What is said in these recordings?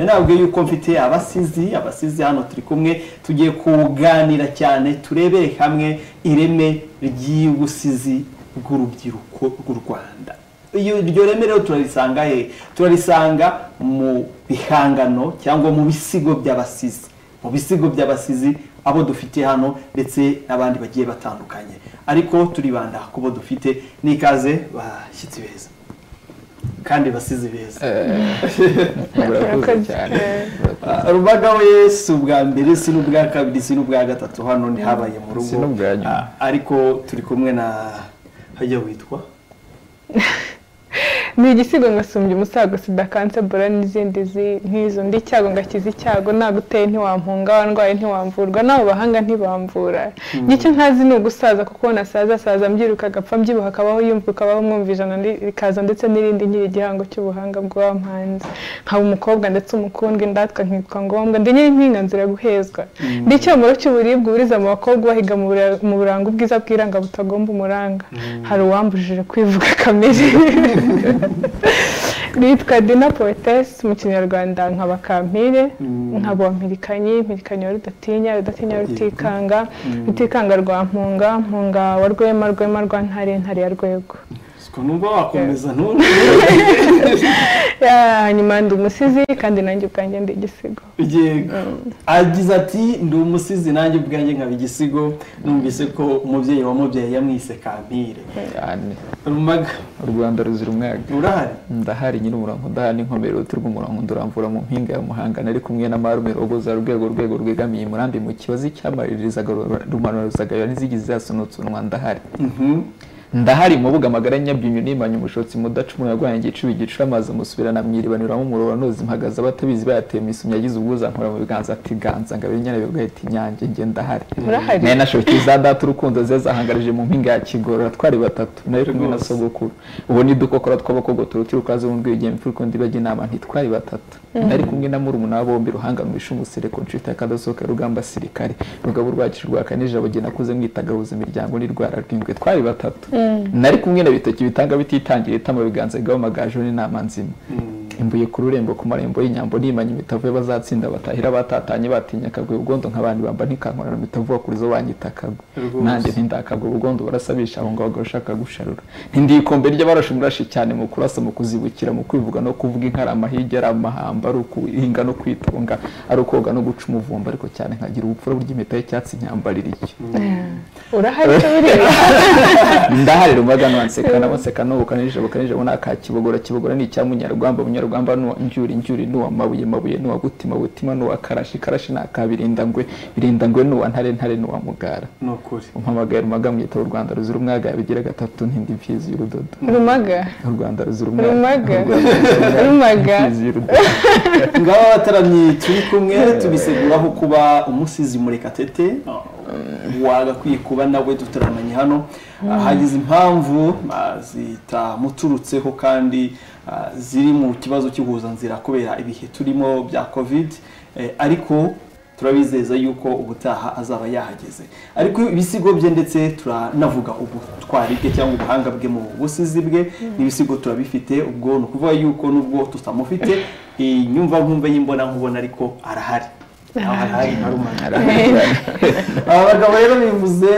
ntabwo yuko mfite abasizi abasizi hano turi kumwe tugiye kuganira cyane turebere hamwe ireme ry'ubusizi bw'urubyiruko rw'u rwanda iryo reme rero turarisanga he turarisanga mu bihangano cyangwa mu bisigo by'abasizi mu bisigo by'abasizi abo dufite hano ndetse n'abandi bagiye batandukanye ariko turibanda ku bo dufite n'ikaze bashyitsi beza kandi basize beza rubaga we si ubwa mbere si n'ubwa kabiri si n'ubwa gatatu hano ntihabaye mu rugo ariko turi kumwe na hajya witwa ni igisigo ngasumbya umusago sida kansebura n'izindi nk'izo ndi icyago ngakiza icyago naguteye ntiwampunga wandwaye ntiwamvurwa nawe bahanga ntibamvura n'icyo ntazi ni ugusaza kuko nasaza asaza mbyiruka agapfa mbyibuha akabaho yumva ukabaho mwumva ijana rikaza ndetse n'irindi nkiri igihango cy'ubuhanga bw'uwampanze nkaba umukobwa ndetse umukundwa indatwa nkitwa ngombwa ndi nyiri impinga nzira guhezwa ndi icyomoro cy'uburibwe uburiza mu bakobwa bahiga mu buranga ubwiza bw'iranga butagomba umuranga hari uwambujije kwivuga kamere nitwa dina potesi mu kinyarwanda nkaba kampire nkaba wampirikanyi mpirikanyi wa rudatinya rudatinya rutikanga rutikanga rwa mpunga mpunga wa rwema rwema rwa ntare ntare ya rwego nubwo wakomeza hanyuma ndi umusizi kandi nanjye ubwanjye ndi igisigo agize ati ndi umusizi nanjye ubwanjye nkaba igisigo numvise ko umubyeyi wa mubyeyi yamwise kampire rumaga u rwanda ruzira umwaga urahari ndahari nyiri umurango ndahari n'inkomere uruti rw'umurango nduramvura mu mpinga ya muhanga nari kumwe n'amarume rogoza rwego rwego rwegamiye umurambi mu kibazo cy'amaririzaga rumanuruzagara n'izigize zasunutse unwa ndahari ndahari mubuga amagara nyabyinyu nimanye umushotsi mudacumura rwanyu igicuba igicura amazi musubirana mwiri banyuramo umuriro anoze impagaze abatabizi bayateye mu isumya yagize ubwuza nkora mu biganza ati ganza ngabire nyana bigahita inyange nge ndahari nayo nashokiye za data urukundo ze zahangarije mu mpinga ya kigorora twari batatu nari kumwe na sogokuru ubu ni dukokora tw'abakobwa turutira ukaze wumva igihe mfura ukundi bajya inama ntitwari batatu nari kumwe na murumuna bombi ruhanga mwishe umusereko nshita kadasohoka rugamba sirikare rugabo rwacu rwa kanijabo jye nakuze mwitagahuza imiryango n'irwara rw'ingwe twari batatu nari kumwe na bitoki bitanga bititangira itama biganza bigaho amagaju n'inama nzima imbuye ku rurembo ku marembo y'inyambo nimanye imitavu bazatsinda batahira batatanye batinya akagwe ugondo nk'abandi bamba ntikankorana na mitavu bakurizo banyita akagwe nanjye ntindakagwe ugondo barasabisha aho ngaho bashaka gusharura ntindikombe ry'abarashe umurashi cyane mu kurasa mu kuzibukira mu kwivuga no kuvuga inkarama hirya ari amahamba ari ukuhinga no kwitonga ari ukoga no guca umuvumba ariko cyane nkagira ubupfura burya y'icyatsi nyambarira iki urahari ndahari rumaga nwanseka nabaseka n'ubu kanijabo kanijabo ni aka kibogora kibogora ni icya munyarwamba munyarwamba ni njyuri njyuri ni uwa mabuye mabuye ni uwa gutima gutima ni uwa karashi karashi ni aka birindangwe birindangwe ni uwa ntare ntare ni uwa mugara ni ukuri umpamagaye rumaga mwita u rwanda ruzira umwaga bigira gatatu ntindi mfizi y'urudodo rumaga u rwanda ruzira umwaga rumaga ngaba abataramyi turi kumwe tubiseguraho kuba umusizi murekatete wagakwiye kuba nawe dutaramanye hano hagize impamvu zitamuturutseho kandi ziri mu kibazo cy'uhuzanzira kubera ibihe turimo bya covid ariko turabizeza yuko ubutaha azaba yahageze ariko ibisigo bye ndetse turanavuga ubutwari bwe cyangwa ubuhanga bwe mu busizi bwe n'ibisigo turabifite ubwo ni ukuvuga yuko nubwo tutamufite inyumva nkumva y'imbona nkubona ariko arahari abagabo rero bivuze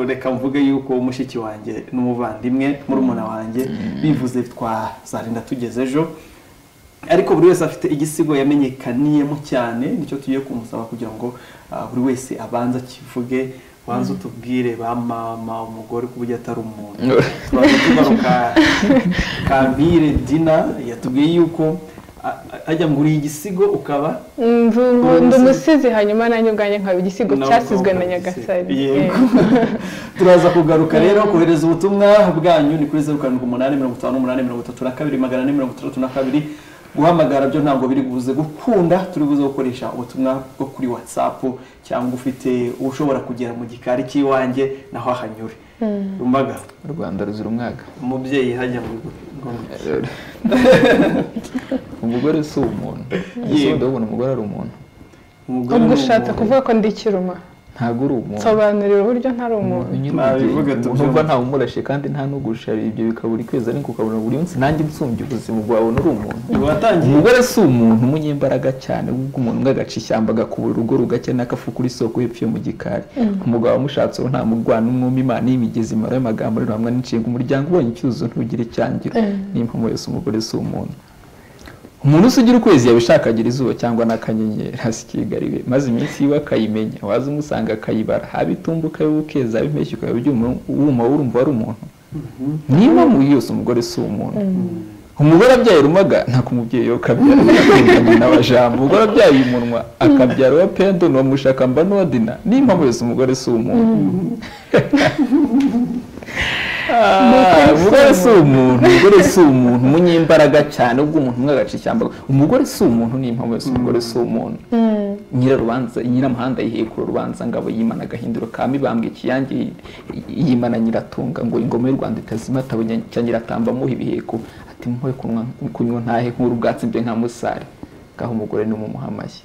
reka mvuge yuko mushiki wanjye n'umuvandimwe murumuna wanjye bivuze twazarinda tugeze ejo ariko buri wese afite igisigo yamenyekaniyemo cyane nicyo tugiye kumusaba kugira ngo buri wese abanza kivuge wanza utubwire ba mama umugore ku buryo atari umuntu tugaruka kambire dina yatubwiye yuko ajya nguriye igisigo ukaba ndi umusizi hanyuma nanjye ubwanjye nkaba igisigo cyasizwe na nyagasani turaza kugaruka rero kohereza ubutumwa bwanyu ni kuri zeru karindwi umunani mirongo itanu n'umunani mirongo itatu na kabiri magana ane mirongo itandatu na kabiri guhamagara byo ntabwo biri buze gukunda turi buze gukoresha ubutumwa bwo kuri watsapu cyangwa ufite ushobora kugera mu gikari cy'iwanjye naho ahanyure rumbaga rwanda ruzira umwaka umubyeyi hajya mu umugore si umuntu yewe ndabona umugore ari umuntu ubwo ushatse kuvuga ko ndi ikiruma ntabwo uri umuntu nsobanurira uburyo ntari umuntu Nabivuga nyir'ubwenge tubyumve. nubwo ntawumurashe kandi nta n'ugusha ibyo bikaba buri kwezi ariko ukabona buri munsi nanjye nsumbye ubuzima bwawe uri umuntu watangiye umugore si umuntu umunyembaraga cyane ubwo umuntu umwe agaca ishyamba agakubura urugo rugacya n'akafu kuri soko y'epfo yo mu gikari umugabo wamushatse uwo nta murwana umwuma imana y'imigezi imara y'amagambo rirambwa n'inshinga umuryango ubonye icyuzo ntugire icyangiro n'impamo yose umugore si umuntu umuntu usugira ukwezi yabishakagira izuba cyangwa n'akanyenyeri hasikigariwe maze iminsi yiwe akayimenya waza umusanga akayibara haba itumbuka y'ubukeza haba impeshyi ukaba ibyuma wuma urumva wari umuntu niyo mpamvu yose umugore si umuntu umugore abyaye rumaga ntako umubyeyi we akabyara akakundanye n'abajambo umugore abyaye umunwa akabyara uwa pendo n'uwa mushakamba n'uwa dina niyo mpamvu yose umugore si umuntu Ah, umugore si umuntu umugore si umuntu umunyembaraga cyane ubwo umuntu umwe agaca ishyamba umugore si umuntu niyo mpamvu yose umugore si umuntu nyirarubanza nyiramuhanda yihekura urubanza ngabo yimana agahinduro ka mibambwe ikiyange yimana nyiratunga ngo ingoma y'u rwanda itazima atabonye cya nyiratamba amuha ibiheko ati mpoye kunywa kunywa ntahe nk'uru bwatsi bwe nka musare ngaho umugore ni umumuhamashyi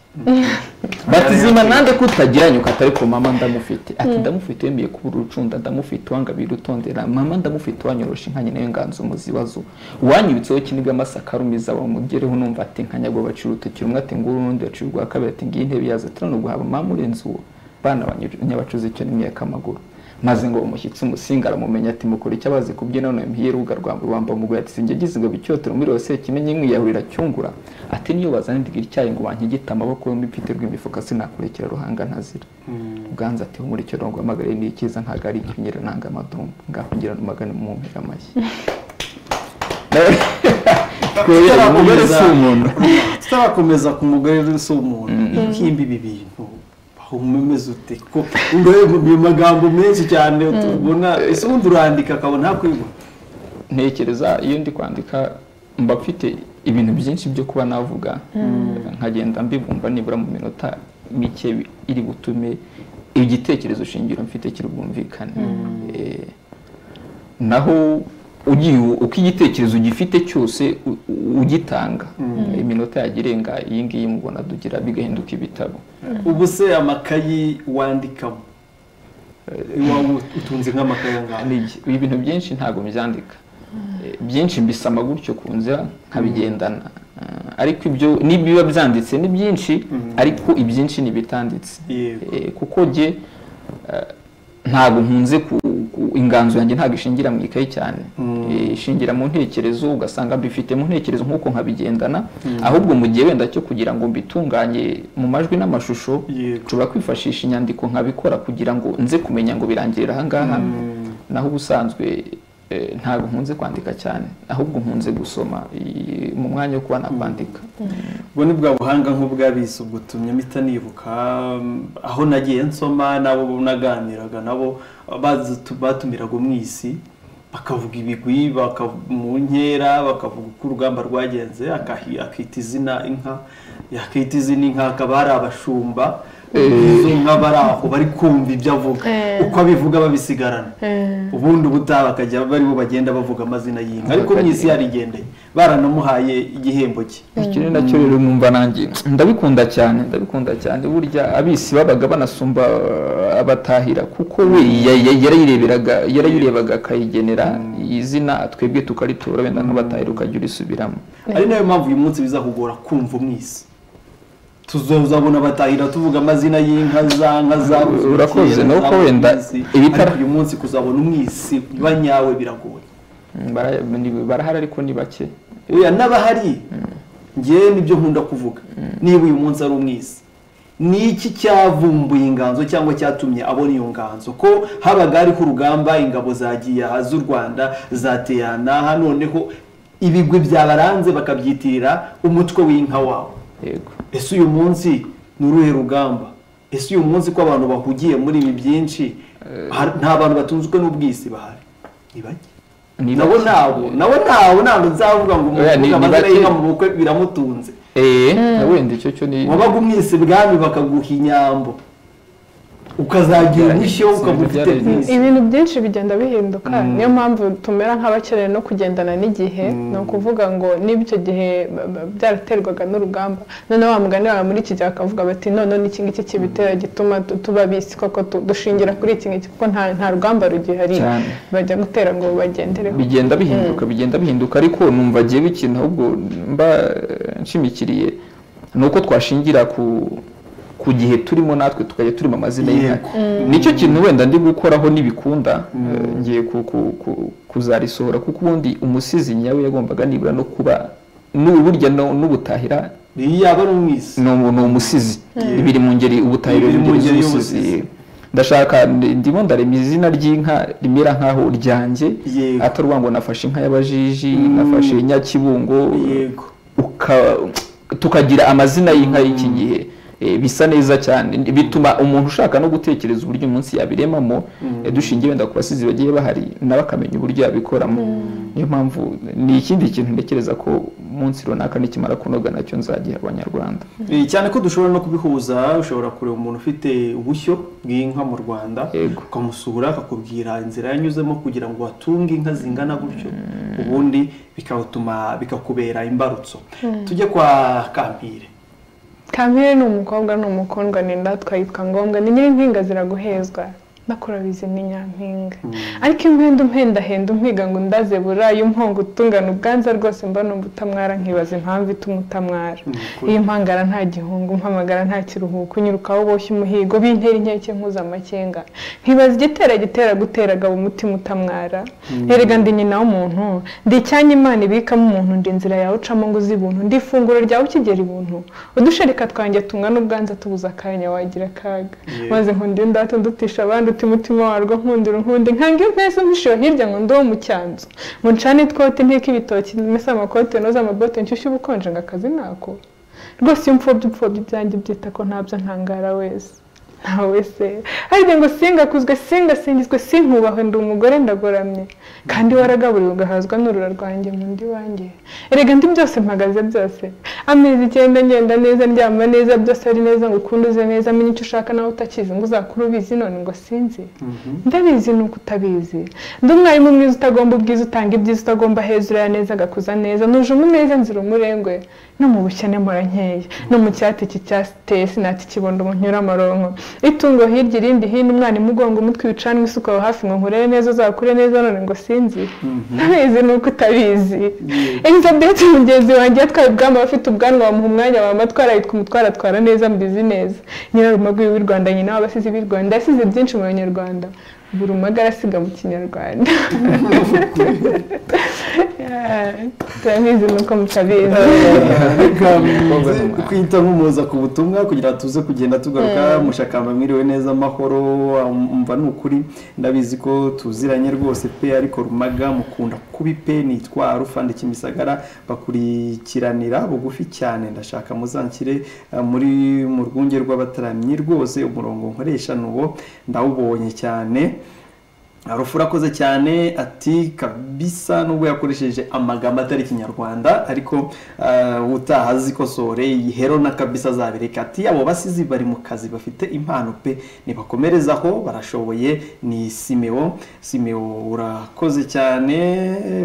batizima nande kutagiranye ukatari ko mama ndamufite ati ndamufite wemeye kubura urucunda ndamufite uwangabira utondera mama ndamufite uwanyorosha inka nyina y'inganzo umuzibazo uwanyibitseho kinibwa amasaka arumiza bamugereho numva ati nkanyagwa bacira urutoki rumwe ati nguru urundi bacira urwa kabiri ati ngiyi intebe yazo turano guhaba mama urenze uwo bana banyabacuze icyo n'imyaka amaguru maze ngo umushyitsi umusinga aramumenya ati mukora icyo abazi kubyina none muhiye rubuga rwa rwamba mugoye ati sinjya gisiga icyotero muri rose kimenye nkwiyahurira cyungura ati niyo bazana ndigira icyayi ngo bankigite amaboko yombi mfite rw'imifuka sinakurekera ruhanga ntazira ubwanza ati humura icyo rongo amagare ni icyiza ntabwo ari ikinyira nanga amadumbu ngaho ngira n'umugani mumumpira amashyi Kubera umugore si umuntu tutarakomeza ku mugore rero si umuntu iyo uhimba ibi bintu umeze ute ko ureba mu magambo menshi cyane tubona ese ubundi urandika akabona hakwigwa ntekereza iyo ndi kwandika mba mfite ibintu byinshi byo kuba navuga nkagenda mbibumba nibura mu minota mike bi- iri butume igitekerezo shingiro mfite kiri bwumvikane Eh, naho ugiye uko igitekerezo ugifite cyose u- u- ugitanga iminota yajya irenga iyi ngiyi mubona dugira bigahinduka ibitabo ubu se amakayi wandikamo iwawe utunze nk'amakayi angahe Ni iki? ibintu byinshi ntabwo mbyandika Eh, byinshi mbisama gutyo ku nzira nkabigendana Eh, ariko ibyo n'ibiba byanditse ni byinshi ariko ibyinshi ni ibitanditse Yego. Eh, kuko jye eh, ntabwo nkunze ku- ku- inganzo yanjye ntabwo ishingira mu ikayi cyane Eh, ishingira mu ntekerezo ugasanga mbifite mu ntekerezo nk'uko nkabigendana ahubwo mu gihe wenda cyo kugira ngo mbitunganye mu majwi n'amashusho Yego. nshobora kwifashisha inyandiko nkabikora kugira ngo nze kumenya ngo birangirira ahangaha naho ubusanzwe eh, ntabwo nkunze kwandika cyane ahubwo nkunze gusoma i- mu mwanya wo kuba nakwandika ubwo ni bwa buhanga nk'ubwabizi ubwo utumye mpita nibuka um, aho nagiye nsoma n'abo naganiraga nabo bazi- tu- batumiraga umwisi bakavuga ibigwi baka- mu nkera bakavuga uko urugamba rwagenze akahi- akita izina inka yakita izina inka hakaba hari abashumba izo nka bari aho bari kumva ibyo avuga Eh. uko abivuga babisigarana Eh. ubundi ubutaha bakajya bari bo bagenda bavuga amazina y'inka ariko Bakagenda. mwisi yarigendeye baranamuhaye igihembo cye iki ni nacyo rero numva nanjye ndabikunda cyane ndabikunda cyane burya abisi babaga banasumba uh, abatahira kuko we ya- ya- yarayireberaga yarayirebaga akayigenera izina twebwe tukaritora wenda nk'abatahira ukajya urisubiramo ari nayo mpamvu uyu munsi bizakugora kumva umwisi tuzabona batahira tuvuga amazina y'inka za nka za Urakoze, za- ni uko wenda umwisi. ibitara- ariko uyu munsi kuzabona umwisi banyawe biragoye Mm, bara- ni- barahari ariko ni bake oya n'abahari ngewe nibyo nkunda kuvuga niba uyu munsi ari umwisi ni iki cyavumbuye inganzo cyangwa cyatumye abona iyo nganzo ko habaga hariho urugamba ingabo zagiye aha z'u rwanda zateyana aha noneho ibigwi byabaranze bakabyitirira umutwe w'inka wawo yego ese uyu munsi ni uruhe rugamba ese uyu munsi ko abantu bahugiye muri ibi byinshi har- nta bantu batunzwe n'ubwisi bahari ni bake Ni nabo bake. ntabwo nabo ntabwo ntabwo nzavuga ngo umuntu Oya, ni- uvuga ni amazina bake. y'inka mu bukwe biramutunze Eh, na wenda icyo cyo ni wabaga umwisi ibwami bakaguha inyambo ukazagira umushyo ukaba ufite byinshi ibintu byinshi bigenda bihinduka niyo mpamvu tumera nk'abakeneye no kugendana n'igihe ni ukuvuga ngo niba icyo gihe b- b- byaraterwaga n'urugamba noneho wa mugani wawe muri iki gihe bakavuga bati none n'iki ngiki kibitera gituma tu- tuba bisi koko tu- dushingira kuri iki ngiki kuko nta nta rugamba rugihari Cyane. bajya gutera ngo bagendereho bigenda bihinduka bigenda bihinduka ariko numva agiyeho ikintu ahubwo mba eh, nshimikiriye ni uko twashingira ku ku gihe turimo natwe tukajya turimo amazina y'inka Yego. nicyo kintu wenda ndi gukoraho nibikunda eh, ngiye ku- ku- ku- kuzarisohora kuko ubundi umusizi nyawe yagombaga nibura no kuba n'ubu burya no- n'ubutahira iyi yaba ari umwisi ni umu- ni umusizi biri mu ngeri ubutahiro Biri mu bw'ingeri ngeri z'ubusizi. y'ubusizi. ndashaka ndi- ndimo ndarema izina ry'inka rimera nk'aho ryanjye Yego. atari uvuga ngo nafashe inka y'abajiji nafashe nyakibungo yego uka- tukagira amazina y'inka y'iki gihe Eh, bisa neza cyane bituma umuntu ushaka no gutekereza uburyo umunsi yabiremamo eh, dushingiye wenda ku basizi bagiye bahari nawe akamenya uburyo yabikoramo niyo mpamvu ni ikindi kintu ntekereza ko umunsi runaka nikimara kunoga nacyo nzagiha abanyarwanda Eh, cyane ko dushobora no kubihuza ushobora kureba umuntu ufite ubushyo bw'inka mu rwanda Yego. ukamusura akakubwira inzira yanyuzemo kugira ngo atunge inka zingana gutyo ubundi bikatuma bikakubera imbarutso tujye kwa kampire Kamire ni umukobwa ni umukundwa ni ndatwa yitwa ngombwa ni nyirimpinga ziraguhezwa nakurabizi ni nyampinga ariko impenda umpenda henda umpiga ngo ndazebura iyo umpongo utungana ubwanza rwose mba numva utamwara nkibaza impamvu ituma utamwara ukuri. iyo impangara nta gihungu mpamagara nta kiruhuko unyurukaho uboshye umuhigo bintera inkeke nkuza amakenga nkibaza igitera gitera guteragaba umutima utamwara erega ndi nyina w'umuntu ndi icyanya imana ibikamo umuntu ndi inzira yawe ucamo ngo uzi ibuntu ndi ifunguro ryawe ukigera ibuntu udushereka twanjye tumwa n'ubwanza tubuza akanya wagira akaga Yeah. maze nkunda indata ndutisha abandi uti umutima warwo nkundira unkundi nkanga impesa mpishiwe hirya ngo ndi uwo mu cyanzu ngo ncane ikote nteke ibitoki mese amakote noza amabote nshyushye ubukonje ngo akazi nako rwose iyo mfobye upfobye ibyanjye byita ko ntabyo ntangara wese ntawe wese harya ngo singakuzwe singasingizwe sinkubahwe ndi umugore ndagoramye kandi waragaburiwe ugahazwa n'urura rwanjye mu ndi wanjye erega ndi byose mpagaze byose amezi icyenda ngenda neza ndyama neza byose ari neza ngo ukunduze neza menye icyo ushaka nawe utakizi ngo uzakure ubizi none ngo sinzi ndabizi ni uko utabizi ndi umwarimu mwiza utagomba ubwiza utanga ibyiza utagomba hejuru ya neza agakuza neza nuje umuneza nzira umurengwe no mu bukene mpora nkeya no mu cyati iki cya sitesi nati kibondo umunyura amaronko itungo hirya irindi hino umwana imugongo umutwe ibicanwa isuka aho hafi ngo nkurere neza uzakure neza none ngo sinzi ndabizi ni uko utabizi elizabeth mugenzi wanjye yatwaye ubwamba afite ubwanwa bamuha umwanya wa matwara yitwa umutwara atwara neza mbizi neza nyirarumaga w'i rwanda nyina w'abasizi b'i rwanda yasize byinshi mu banyarwanda buri umugara asiga mu kinyarwanda turabizi ni uko mutabizi kwita nk'umuza ku butumwa kugira ngo tuze kugenda tugaruka mushakamba mwiriwe neza amahoro umva ni ukuri ndabizi ko tuziranye rwose pe ariko rumaga mukunda kubi pe nitwa rufande kimisagara bakurikiranira bugufi cyane ndashaka muzanshyire eh, muri mu rwunge rw'abataramyi rwose umurongo nkoresha ni uwo ndawubonye cyane Harufu urakoze cyane ati kabisa nubwo yakoresheje amagambo atari ikinyarwanda ariko eh, utaha azikosore yihero na kabisa azabireka ati abo basizi bari mu kazi bafite impano pe nibakomerezaho barashoboye ni simeo simeo urakoze cyane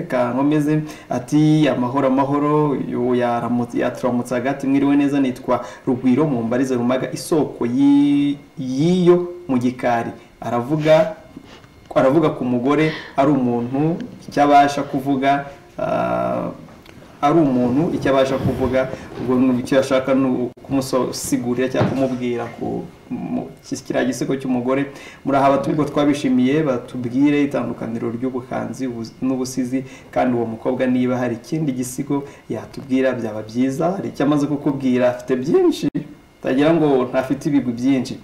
kankomeze ati amahoro amahoro yo yaramutse yaturamutse hagati mwiriwe neza nitwa rugwiro mu mbarize rumaga isoko y'i- y'iyo mu gikari aravuga aravuga ku mugore ari umuntu icyo abasha kuvuga ah, ari umuntu icyo abasha kuvuga ubwo ni- icyo ashaka ni ukumusigurira cyangwa kumubwira ku mu- ki- kiriya gisigo cy'umugore muraha batubwo twabishimiye batubwire itandukaniro ry'ubuhanzi ubu- n'ubusizi kandi uwo mukobwa niba hari ikindi gisigo yatubwira byaba byiza hari icyo amaze kukubwira afite byinshi tagira ngo ntafite ibigwi byinshi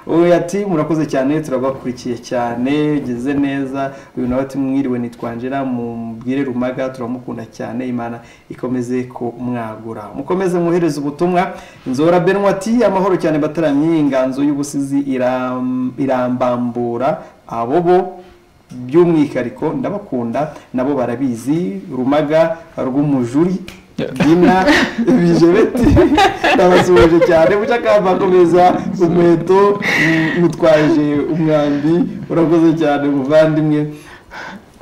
uyu ati murakoze cyane turabakurikiye cyane geze neza uyu nawe ati mwiriwe nitwanjira mubwire rumaga turamukunda cyane imana ikomeze ko mwagura mukomeze mwohereze ubutumwa inzora benwa ati amahoro cyane bataramye inganzo y'ubusizi iram- irambambura abo bo by'umwihariko ndabakunda nabo barabizi rumaga rw'umujuri bina bijebeti ndabasuhuje cyane buca akavakomeza umuheto mutwaje umwambi urakoze cyane muvandimwe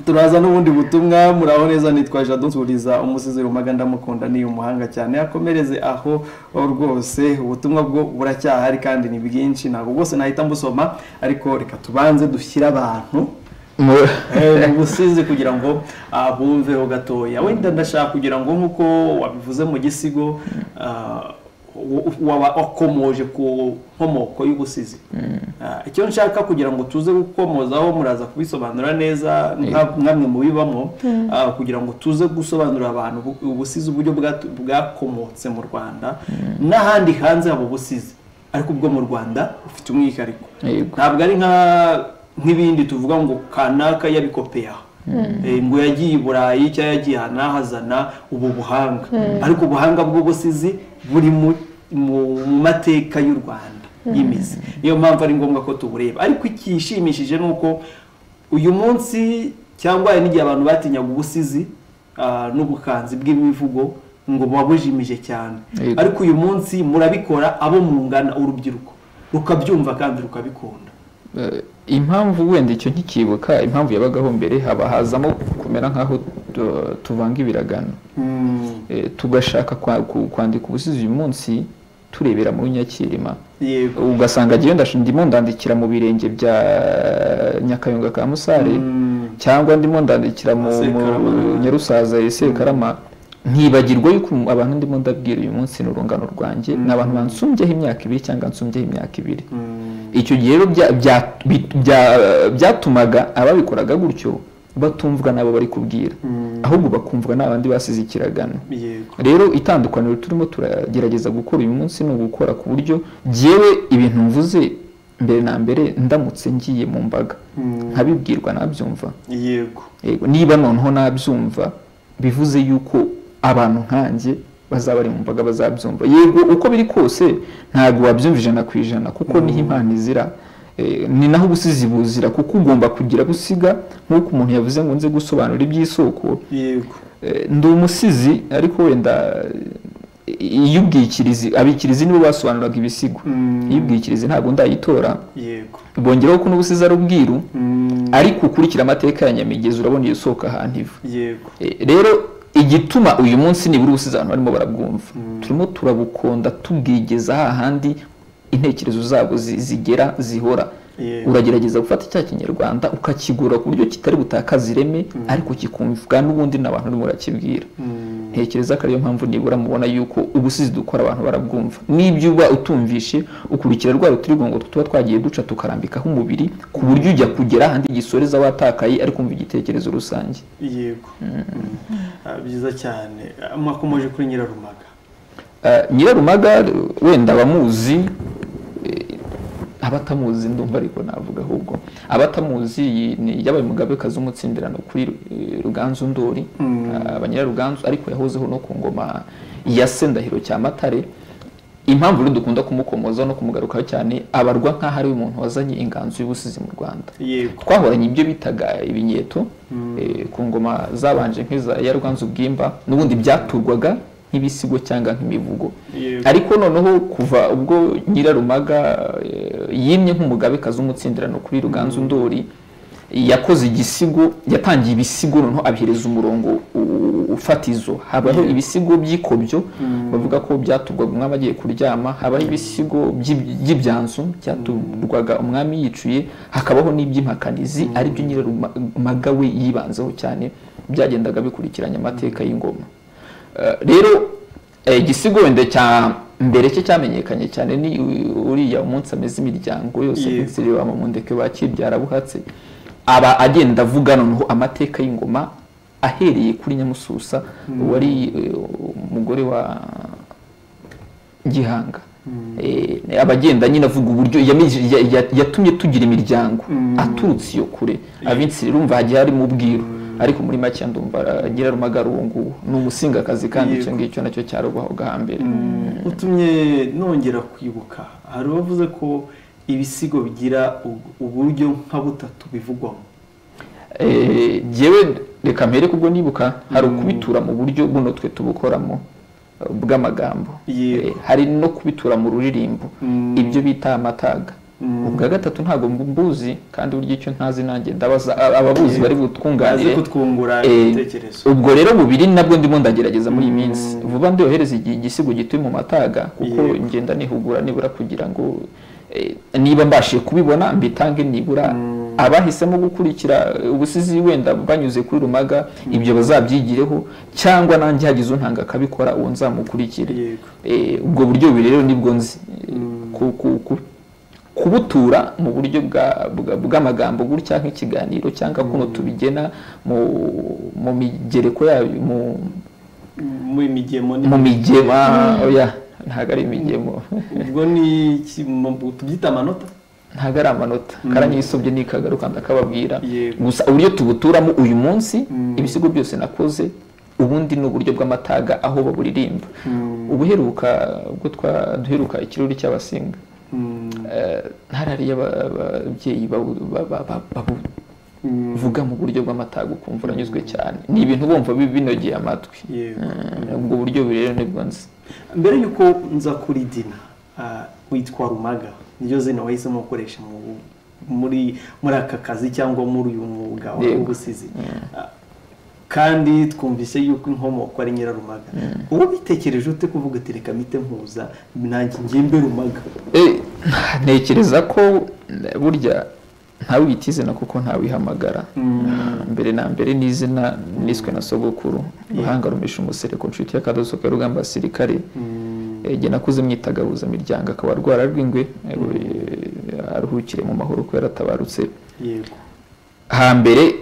turaza n'ubundi butumwa muraho neza nitwaje adusuriza umusizi rumaga ndamukunda ni umuhanga cyane akomereze aho rwose ubutumwa bwo buracyahari kandi ni bwinshi ntabwo bwose nahita mbusoma ariko reka tubanze dushyire abantu mu busizi kugira ngo ah, bumveho gatoya wenda ndashaka kugira ngo nk'uko wabivuze mu gisigo ah, wa- waba wakomoje ku nkomoko y'ubusizi Ah, icyo nshaka kugira ngo tuze gukomozaho muraza kubisobanura neza nka- nk'amwe mu bibamo ah, kugira ngo tuze gusobanurira abantu ubu- ubusizi uburyo bwatu- bwakomotse mu rwanda n'ahandi hanze haba ubusizi ariko ubwo mu rwanda ufite umwihariko Yego. ntabwo ari nka- nk'ibindi tuvuga ngo kanaka yabikopeye aha Eh, ngo yagiye i burayi cyangwa yagiye ahantu ahazana ubu buhanga ariko ubuhanga bw'ubusizi buri mu mu- mu mateka y'u rwanda y'imizi niyo mpamvu ari ngombwa ko tubureba ariko ikishimishije ni uko uyu munsi cyangwa hari n'igihe abantu batinyaga ubusizi ah, n'ubukanzi bw'imivugo ngo babujimije cyane Yego. ariko uyu munsi murabikora abo mungana urubyiruko rukabyumva kandi rukabikunda Eh, impamvu wenda icyo ntikibuka impamvu yabagaho mbere haba hazamo kumera nk'aho tu- tuvanga ibiragano Eh, tugashaka kwa- ku- kwandika ubusizi uyu munsi turebera muri nyakirima yego ugasanga agiye ndasha- ndimo ndandikira mu birenge bya nyakayonga ka musare Mm. cyangwa ndimo ndandikira mu mu Sekarama. nyarusaza ya sekarama ntibagirwa yuko abantu ndimo ndabwira uyu munsi ni urungano rwanjye ni abantu bansumbyeho imyaka ibiri cyangwa nsumbyeho imyaka ibiri icyo gihe rero bya- bya- bi- bya- byatumaga ababikoraga gutyo batumvwa n'abo bari kubwira ahubwo bakumvwa n'abandi basize ikiragano yego rero itandukaniro turimo turagerageza gukora uyu munsi ni ugukora ku buryo jyewe ibintu mvuze mbere na mbere ndamutse ngiye mu mbaga nkabibwirwa nabyumva yego Yego, niba noneho nabyumva bivuze yuko abantu nkanjye bazaba bari mu mbaga bazabyumva yego uko biri kose ntabwo wabyumva ijana ku ijana kuko niho impano izira Eh, ni naho ubusizi buzira kuko ugomba kugira gusiga nk'uko umuntu yavuze ngo nze gusobanura iby'isoko yego Eh, ndi umusizi ariko wenda eh, iyo ubwikirizi abikirizi nibo basobanuraga ibisigo iyo ubwikirizi ntabwo ndayitora yego bongeraho ko n'ubusizi ari ubwiru Mm, ariko ukurikira amateka ya nyamigezi urabona iyo usohoka ahantu iva yego E, rero igituma uyu munsi nibura ubusizi abantu barimo barabwumva turimo turabukonda tubwigeza hahandi intekerezo zabo zi- zigera zihora Yeah. uragerageza gufata icya kinyarwanda ukakigura ku buryo kitari butakaza ireme ariko kikumvwa n'ubundi n'abantu urimo urakibwira ntekereza ko ariyo mpamvu nibura mubona yuko ubusizi dukora abantu barabwumva n'ibyo uba utumvishe ukurikira rwa rutirigongo tuba twagiye duca tukarambikaho umubiri ku buryo ujya kugera ahandi gisoreza watakaye ariko umva igitekerezo rusange yego Mm. Ah, byiza cyane Ah, mwakomoje kuri nyirarumaga Eh, nyirarumaga wenda abamuzi eh, abatamuzi ndumva ariko navuga ahubwo abatamuzi yi- ni yabaye umugabekazi w'umutsindirano kuri eh, ruganzu ndori Ah, abanyiraruganzu ariko yahozeho no ku ngoma ya sendahiro cya matare impamvu rero dukunda kumukomoza no kumugarukaho cyane abarwa nk'aho ari umuntu wazanye inganzo y'ubusizi mu rwanda yego twahoranye ibyo bitaga ibinyeto eh, ku ngoma zabanje nk'iza ya rwanzu bwimba n'ubundi byaturwaga nk'ibisigo cyangwa nk'imivugo Yego. ariko noneho kuva ubwo nyirarumaga eh, yimye nk'umugabekazi w'umutsindirano kuri ruganzu ndori yakoze igisigo yatangiye ibisigo noneho abihereza umurongo u- ufatizo habaho ibisigo by'ikobyo bavuga ko byaturwaga umwami agiye kuryama habaho ibisigo by'ib- by'ibyanzu byaturwaga umwami yicuye hakabaho n'iby'impakanizi aribyo nyirarumaga we yibanzeho cyane byagendaga bikurikiranya amateka y'ingoma Eh, rero eh, igisigo wenda cya mbere cye cyamenyekanye cyane ni u- uriya umunsi ameze imiryango yose Yego. ndetse reba mamundeke bakibyara buhatse aba agenda avuga noneho amateka y'ingoma ahereye kuri nyamususa wari eh, umugore wa gihanga Eh, aba agenda nyine avuga uburyo yami- ya- ya- yatumye tugira imiryango aturutse iyo kure abinsi urumva hagiye harimo ubwiru ariko muri make ndumva nyirarumaga ari uwo nguwo ni umusingakazi kandi icyo Yego. ngicyo nacyo cyarubahoga hambere utumye nongera kwibuka hari uwavuze ko ibisigo bigira u- uburyo nka butatu bivugwamo Eh, jyewe reka mpereke ubwo nibuka hari ukubitura mu buryo buno twe tubukoramo eh, bw'amagambo Yego. Eh, hari no kubitura mu ruririmbo Mm. ibyo bita amataga ubwa gatatu ntabwo mbuzi kandi burya icyo ntazi nanjye ndabaza a- ababuzi Yego. bari bazi butwunganire kutwungura Eh, ibitekerezo ubwo rero bubiri nabwo ndimo ndagerageza muri iyi minsi vuba ndohereza igi- igisigo gituye mu mataga kuko Yego. ngenda nihugura nibura kugira ngo eh, niba mbashije kubibona mbitange nibura abahisemo gukurikira eh, ubusizi wenda banyuze kuri rumaga ibyo bazabyigireho cyangwa nanjye hagize untanga akabikora uwo nzamukurikire Yego. Eh, ubwo buryo bubiri rero nibwo nzi Eh, ku- ku- ku- kubutura mu buryo bwa- bwa- bw'amagambo gutya nk'ikiganiro cyangwa kuno tubigena mu mu migereko yayo mu mu migemo ni mu migema oya ntabwo ari imigemo ubwo ni iki- mu- mu- tubyita amanota ntabwo ari amanota karanyisobye nikagaruka ndakababwira Yego. gusa uburyo tubuturamo uyu munsi ibisigo byose nakoze ubundi ni uburyo bw'amataga aho baburirimba ubuheruka ubwo twa- duheruka ikirori cy'abasinga Mm, eh, ntarariye aba- ababyeyi babu- ba- ba- ba- babuvuga mm, mu buryo bw'amataga ukumva uranyuzwe cyane ni ibintu bumva bi- binogeye amatwi Yego. Eh, ubwo buryo buri rero nibwo nzi mbere yuko nza kuri dina ah, witwa rumaga niryo zina wahisemo gukoresha mu- muri muri aka kazi cyangwa muri uyu mwuga wa- Yego. w'ubusizi Ah, kandi twumvise yuko inkomoko ari nyirarumaga uwo bitekereje ute kuvuga ati reka mite mpuza nanjye ngembe rumaga Eh, ntekereza ko eh, burya ntawe wita izina kuko ntawihamagara mbere na mbere ni izina niswe na sogokuru ruhanga rumesha umusereko nshuti y'akadoso ka rugamba basirikare Eh, jye nakuze mwitaga miryango akaba arwara rw'ingwe eh, aruhukire mu mahoro ko yaratabarutse yego hambere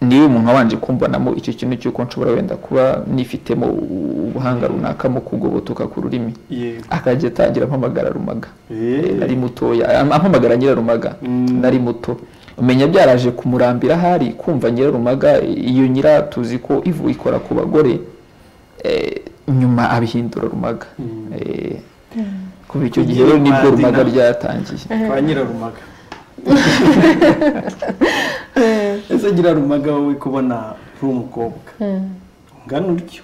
niwe umuntu wabanje kumvanamo icyo kintu cy'uko nshobora wenda kuba nifitemo ubuhanga runaka mu kugobotoka ku rurimi yego akajya atangira ampamagara rumaga Eh. nari mutoya am- ampamagara nyirarumaga nari muto umenya byaraje kumurambira ahari kumva nyirarumaga iyo nyira tuzi ko ivu ikora ku bagore eh, nyuma abihindura rumaga Eh, kuva icyo gihe rero nibwo Kugira rumaga Madina. ryatangiye kwa nyirarumaga ese nyirarumaga wowe kubona uri umukobwa ungana utyo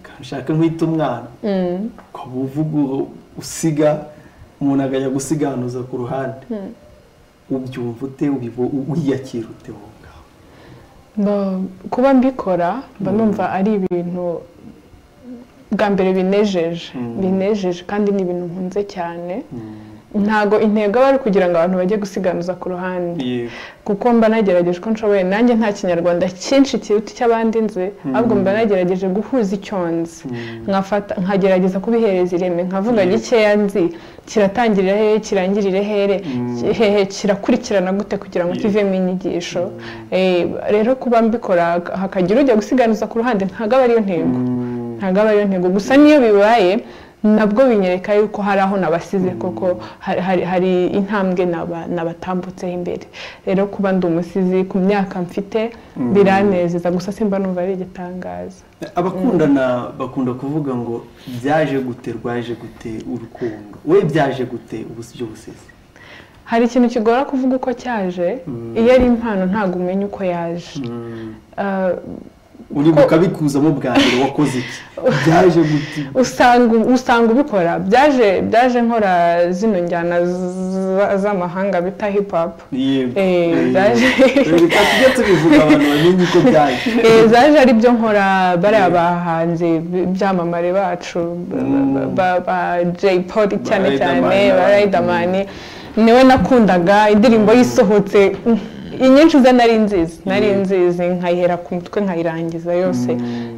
kandi ushaka nk'uhita umwana ukaba uvuga u- usiga umuntu akajya gusiganuza ku ruhande ubyumva ute ubibo- u- wiyakira ute wowe ngaho Mba- kuba mbikora mba numva ari ibintu bwa mbere binejeje binejeje kandi ni ibintu nkunze cyane ntago intego aba ari kugira ngo abantu bajye gusiganuza ku ruhande yego kuko mba nagerageje uko nshoboye nanjye nta kinyarwanda cyinshi kiruta icy'abandi nzi ahubwo mba nagerageje guhuza icyo nzi nkafata nkagerageza kubihereza ireme nkavuga gikeya nzi kiratangirira hehe kirangirire here ki- hehe kirakurikirana gute kugira ngo kivemo inyigisho Eh, rero kuba mbikora hakagira ujya gusiganuza ku ruhande ntabwo aba ariyo ntego ntabwo aba ariyo ntego gusa n'iyo bibaye nabwo binyereka yuko hari aho nabasize koko hari- hari- hari intambwe naba- nabatambutseho imbere rero kuba ndi umusizi ku myaka mfite biranezeza gusa simba numva ari igitangaza abakundana bakunda kuvuga ngo byaje gute rwaje gute urukundo we byaje gute ubusi by'ubusizi hari ikintu kigora kuvuga uko cyaje iyo ari impano ntabwo umenya uko yaje Ah, uri bukabikuzamo bwa mbere wakoze iki byaje gute usanga usanga ubikora byaje byaje nkora zino njyana za- z'amahanga bita hip hop yego Eh, byaje- reka tujye tubivuga abantu bamenye uko byaje Eh, zaje ari byo nkora bariya bahanze b- ibyamamare bacu ba- ba- ba Jay Polly cyane cyane Riderman, ba n'abandi. Riderman niwe nakundaga indirimbo yisohotse inyinshi ze nari nzizi nari nzizi nkayihera ku mutwe nkayirangiza yose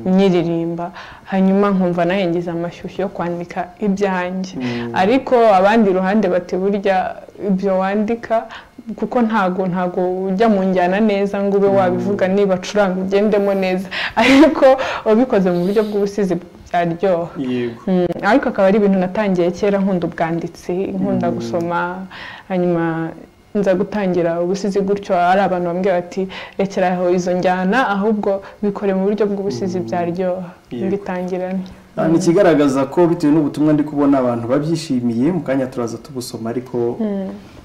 nyiririmba hanyuma nkumva nahengiza amashyushyu yo kwandika ibyanjye ariko abandi iruhande bati burya ibyo wandika kuko ntago ntago ujya mu njyana neza ngo ube wabivuga niba acuranga ugendemo neza ariko wabikoze mu buryo bw'ubusizi byaryoha yego Mm, ariko akaba ari ibintu natangiye kera nkunda ubwanditsi nkunda gusoma hanyuma nza gutangira ubusizi gutyo ari abantu bambwira bati rekeraho izo njyana ahubwo bikore mu buryo bw'ubusizi byaryoha Yego. mbitangirana Ah, ni ikigaragaza ko bitewe n'ubutumwa ndi kubona abantu babyishimiye mu kanya turaza tubusoma ariko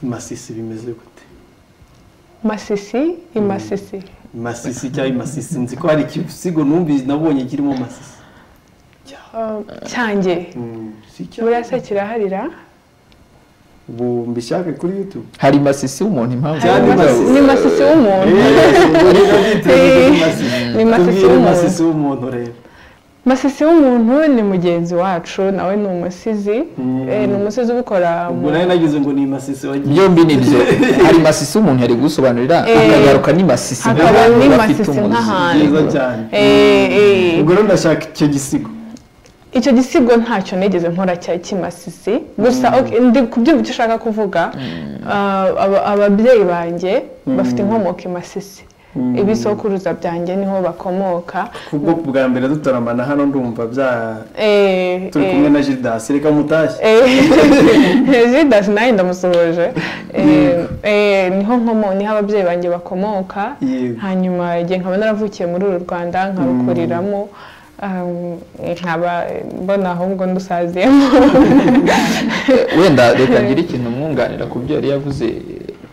masisi bimeze gute masisi imasisi masisi cyangwa imasisi nzi ko hari igisigo numbi nabonye kirimo masisi cyanjye burasa kiraharira ubu mbishake kuri yutubu hari masisi w'umuntu impamvu Cyane yavuga masisi. ngo- ni masisi w'umuntu Ni masisi w'umuntu. masisi w'umuntu rero masisi w'umuntu ni mugenzi wacu nawe ni umusizi Mm. Eh, ni umusizi ubikora mu ubwo nawe nagize ngo ni masisi wagiye byombi ni byo hari masisi w'umuntu yari gusobanurira Eh, akagaruka ni masisi hakaba nk'abantu ni bafite masisi umuzi. nk'ahantu. byiza cyane Eh, eh. ubwo rero ndashaka icyo gisigo icyo gisigo ntacyo nigeze nkora cya kimasisi gusa ok- ndi kubyumva icyo ushaka kuvuga Ah, aba- ababyeyi banjye bafite inkomoko i masisi ibisokuruza byanjye niho bakomoka kubwo bwa mbere dutaramana hano ndumva bya Eh, turi eh, kumwe na gildas reka mutashye Eh, Judas nawe ndamusohoje Eh, eh, niho nkomo niho ababyeyi banjye bakomoka Yego. hanyuma igihe nkaba naravukiye muri uru rwanda nkarukuriramo um, nkaba mbona ahubwo ndusaziyemo wenda reka ngire ikintu mwunganira ku byo yari yavuze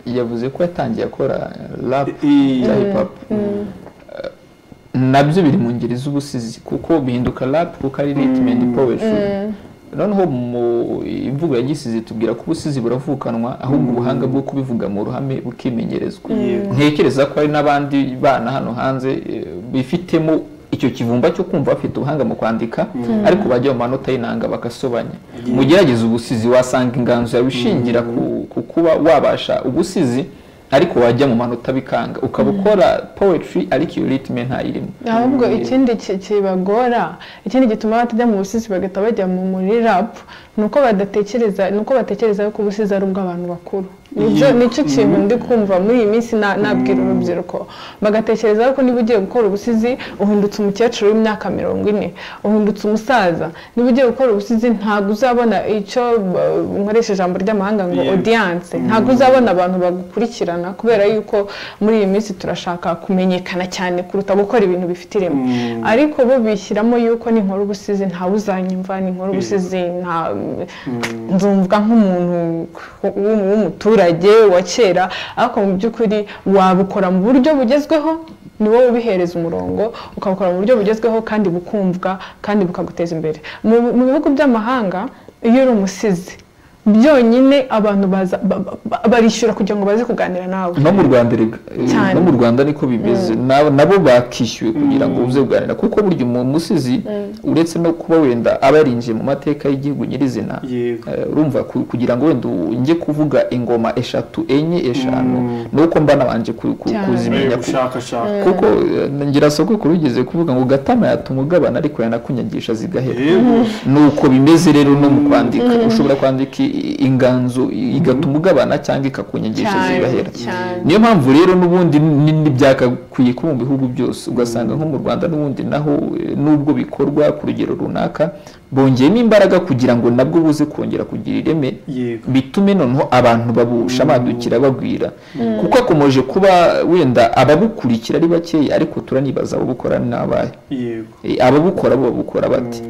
yavuze ko yatangiye akora rap Eh, ya hip hop nabyo biri mu ngeri z'ubusizi kuko bihinduka rap kuko ari ritme and poetry noneho mu imvugo ya gisizi tubwira ko ubusizi buravukanwa ahubwo ubuhanga bwo kubivuga mu ruhame bukimenyerezwa ntekereza ko hari n'abandi bana hano hanze eh, bifitemo icyo kivumba cyo kumva bafite ubuhanga mu kwandika ariko bajya mu manota y'inanga bagasobanya mugerageze ubusizi wasanga inganzo yawe ishingira ku- ku kuba wabasha ubusizi ariko wajya mu manota bikanga ukaba ukora poetry ariko iyo ritme ntayirimo ahubwo ikindi ki- kibagora ikindi gituma batajya mu busizi bagahita bajya mu muri rap ni uko badatekereza ni uko batekereza yuko ubusizi ari ubw'abantu bakuru nibyo Yego. nicyo kintu ndi kumva muri iyi minsi na- nabwira urubyiruko bagatekereza yuko niba ugiye gukora ubusizi uhindutse umukecuru w'imyaka mirongo ine uhindutse umusaza niba ugiye gukora ubusizi ntabwo uzabona icyo uh, nkoresha ijambo ry'amahanga ngo Yego. audience ntabwo uzabona abantu bagukurikirana kubera yuko muri iyi minsi turashaka kumenyekana cyane kuruta gukora ibintu bifite ireme Mm. ariko bo bishyiramo yuko ninkora ubusizi ntawe uzanyumva ninkora ubusizi nta nzumva nk'umuntu w'umu- w'umuturage wa kera ariko mu by'ukuri wabukora mu buryo bugezweho ni wowe ubihereza umurongo ukabukora mu buryo bugezweho kandi bukumvwa kandi bukaguteza imbere mu mu bihugu by'amahanga iyo uri umusizi byonyine abantu baza ba- ba- ba- barishyura kugira ngo baze kuganira nawe no mu rwanda erega, eh, Cyane. no mu rwanda niko bimeze Na- nabo bakishyuwe kugira ngo uze kuganira kuko burya umu- umusizi uretse no kuba wenda aba yarinjiye mu mateka y'igihugu nyirizina Yego. eh, urumva ku- kugira ngo wenda u- njye kuvuga ingoma eshatu enye eshanu Mm. ni uko mba nabanje ku- ku- Cyane. kuzimenya ku- ubushakashatsi kuko eh, ngira soko kurugeze kuvuga ngo gatama yatuma ugabana ariko yanakunyagisha zigahera Yego. ni uko bimeze rero no mu kwandika ushobora kwandika i- inganzo i- igatuma ugabana cyangwa ikakunyagisha Cyane, zigahera cyane. niyo mpamvu rero n'ubundi ni- ni- byakakwiye ko mu bihugu byose ugasanga nko mu rwanda n'ubundi naho eh, nubwo bikorwa ku rugero runaka bongeyemo imbaraga kugira ngo nabwo buze kongera kugira ireme Yego. bitume noneho abantu babushamadukira bagwira kuko akomeje kuba wenda ababukurikira ari bakeya ariko turanibaza ababukora ni abahe yego Eh, ababukora bo babukora bate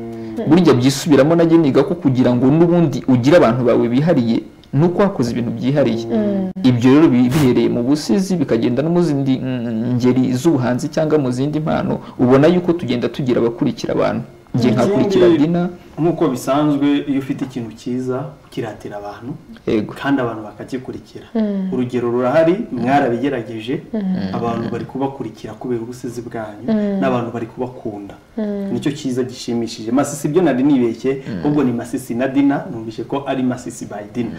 burya byisubiramo najye niga ko kugira ngo n'ubundi ugire abantu bawe bihariye nuko wakoze ibintu byihariye ibyo rero bi- bihereye mu busizi bikagenda no mu zindi mm, ngeri z'ubuhanzi cyangwa mu zindi mpano ubona yuko tugenda tugira abakurikira abantu njye Ikindi- nkakurikira dina nk'uko bisanzwe iyo ufite ikintu cyiza ukiratira abantu yego kandi abantu bakagikurikira urugero rurahari mwarabigerageje abantu bari kubakurikira kubera ubusizi bwanyu n'abantu bari kubakunda nicyo cyiza gishimishije masisi byo nari nibeshye ahubwo ni masisi na dina numvise ko ari masisi by dina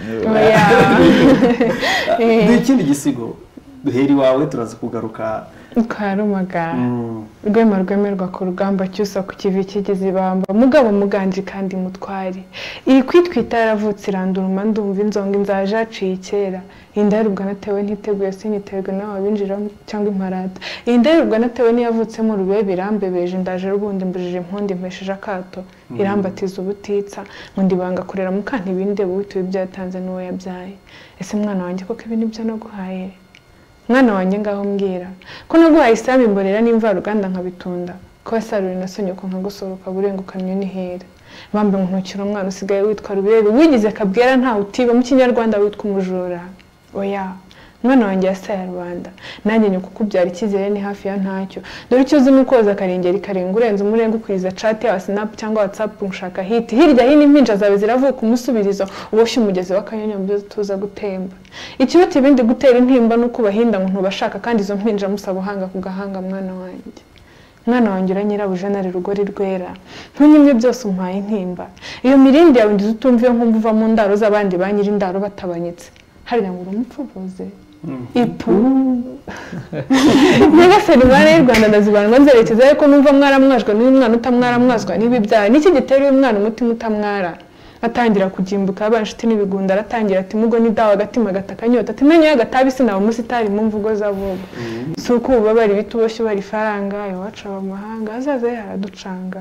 Eh. ikindi gisigo duhera iwawe turaza kugaruka kwa rumagara Mm, rwema rwemerwa ku rugamba cyusa ku kivi kigize ibamba mugabo muganje kandi mutwari iyi kwitwita yaravutse iranduruma ndumva inzonga inzaje yaciye kera iyi ndaribwa natewe ntiteguye sinyiterwe nawe abinjira cyangwa imparata iyi ndaribwa natewe n'iyavutsemo urubebe irambebeje indaje rubundi mbujije impundi mpesheje akato irambatiza ubutitsa ngo ndibanga kurera mukanta ibindi butuye ibyo yatanze n'uwo yabyaye ese mwana wanjye koko ibi nibyo naguhaye mwana wanjye ngaho mbwira ko naguhaye isaha imborera n'imvaruganda nkabitunda ko wasarura inasonye uko nkagusoroka burengukanywe n'ihera bambe ngo ntukire umwana usigaye witwa rubebe wigize kabwera ntawe utiba mu kinyarwanda witwa umujura oya umwana wanjye yasaye rubanda nanjye nyoko ukubyara icyizere ni hafi ya ntacyo dore icyo uzi ni ukoza akarengeri karenga urenze umurenga ukuriza cati yawe sinapu cyangwa watsapu nshaka hiti hirya hino impinja zawe ziravuka umusubirizo uboshye umugezi w'akanyamunyu tuza gutemba ikiruta ibindi gutera intimba ni uko ubahinda ngo ntubashaka kandi izo mpinja musaba uhanga ku gahanga mwana wanjye mwana wanjye uranyirabuja na rugori rwera ntunyimye byose umpaye intimba iyo mirindi yawe ngize utumviye nkumva uva mu ndaro z'abandi ba nyir'indaro batabanyitse hariya ngo urumupfubuze ipu nyagasani mwana y'u rwanda ndazibandwa nzerekeza ariko numva mwaramwajwe n'uyu mwana utamwaramwazwa n'ibibyaha niki gitera uyu mwana umutima utamwara atangira kugimbuka aba inshuti n'ibigunda aratangira ati mugo ni dawa agatima gataka nyota ati menye agatabi sinaba umusitari mwumva ugo zavuga si uko ububabara ibiti uboshye ubara ifaranga iwacu aba amahanga azaza yaraducanga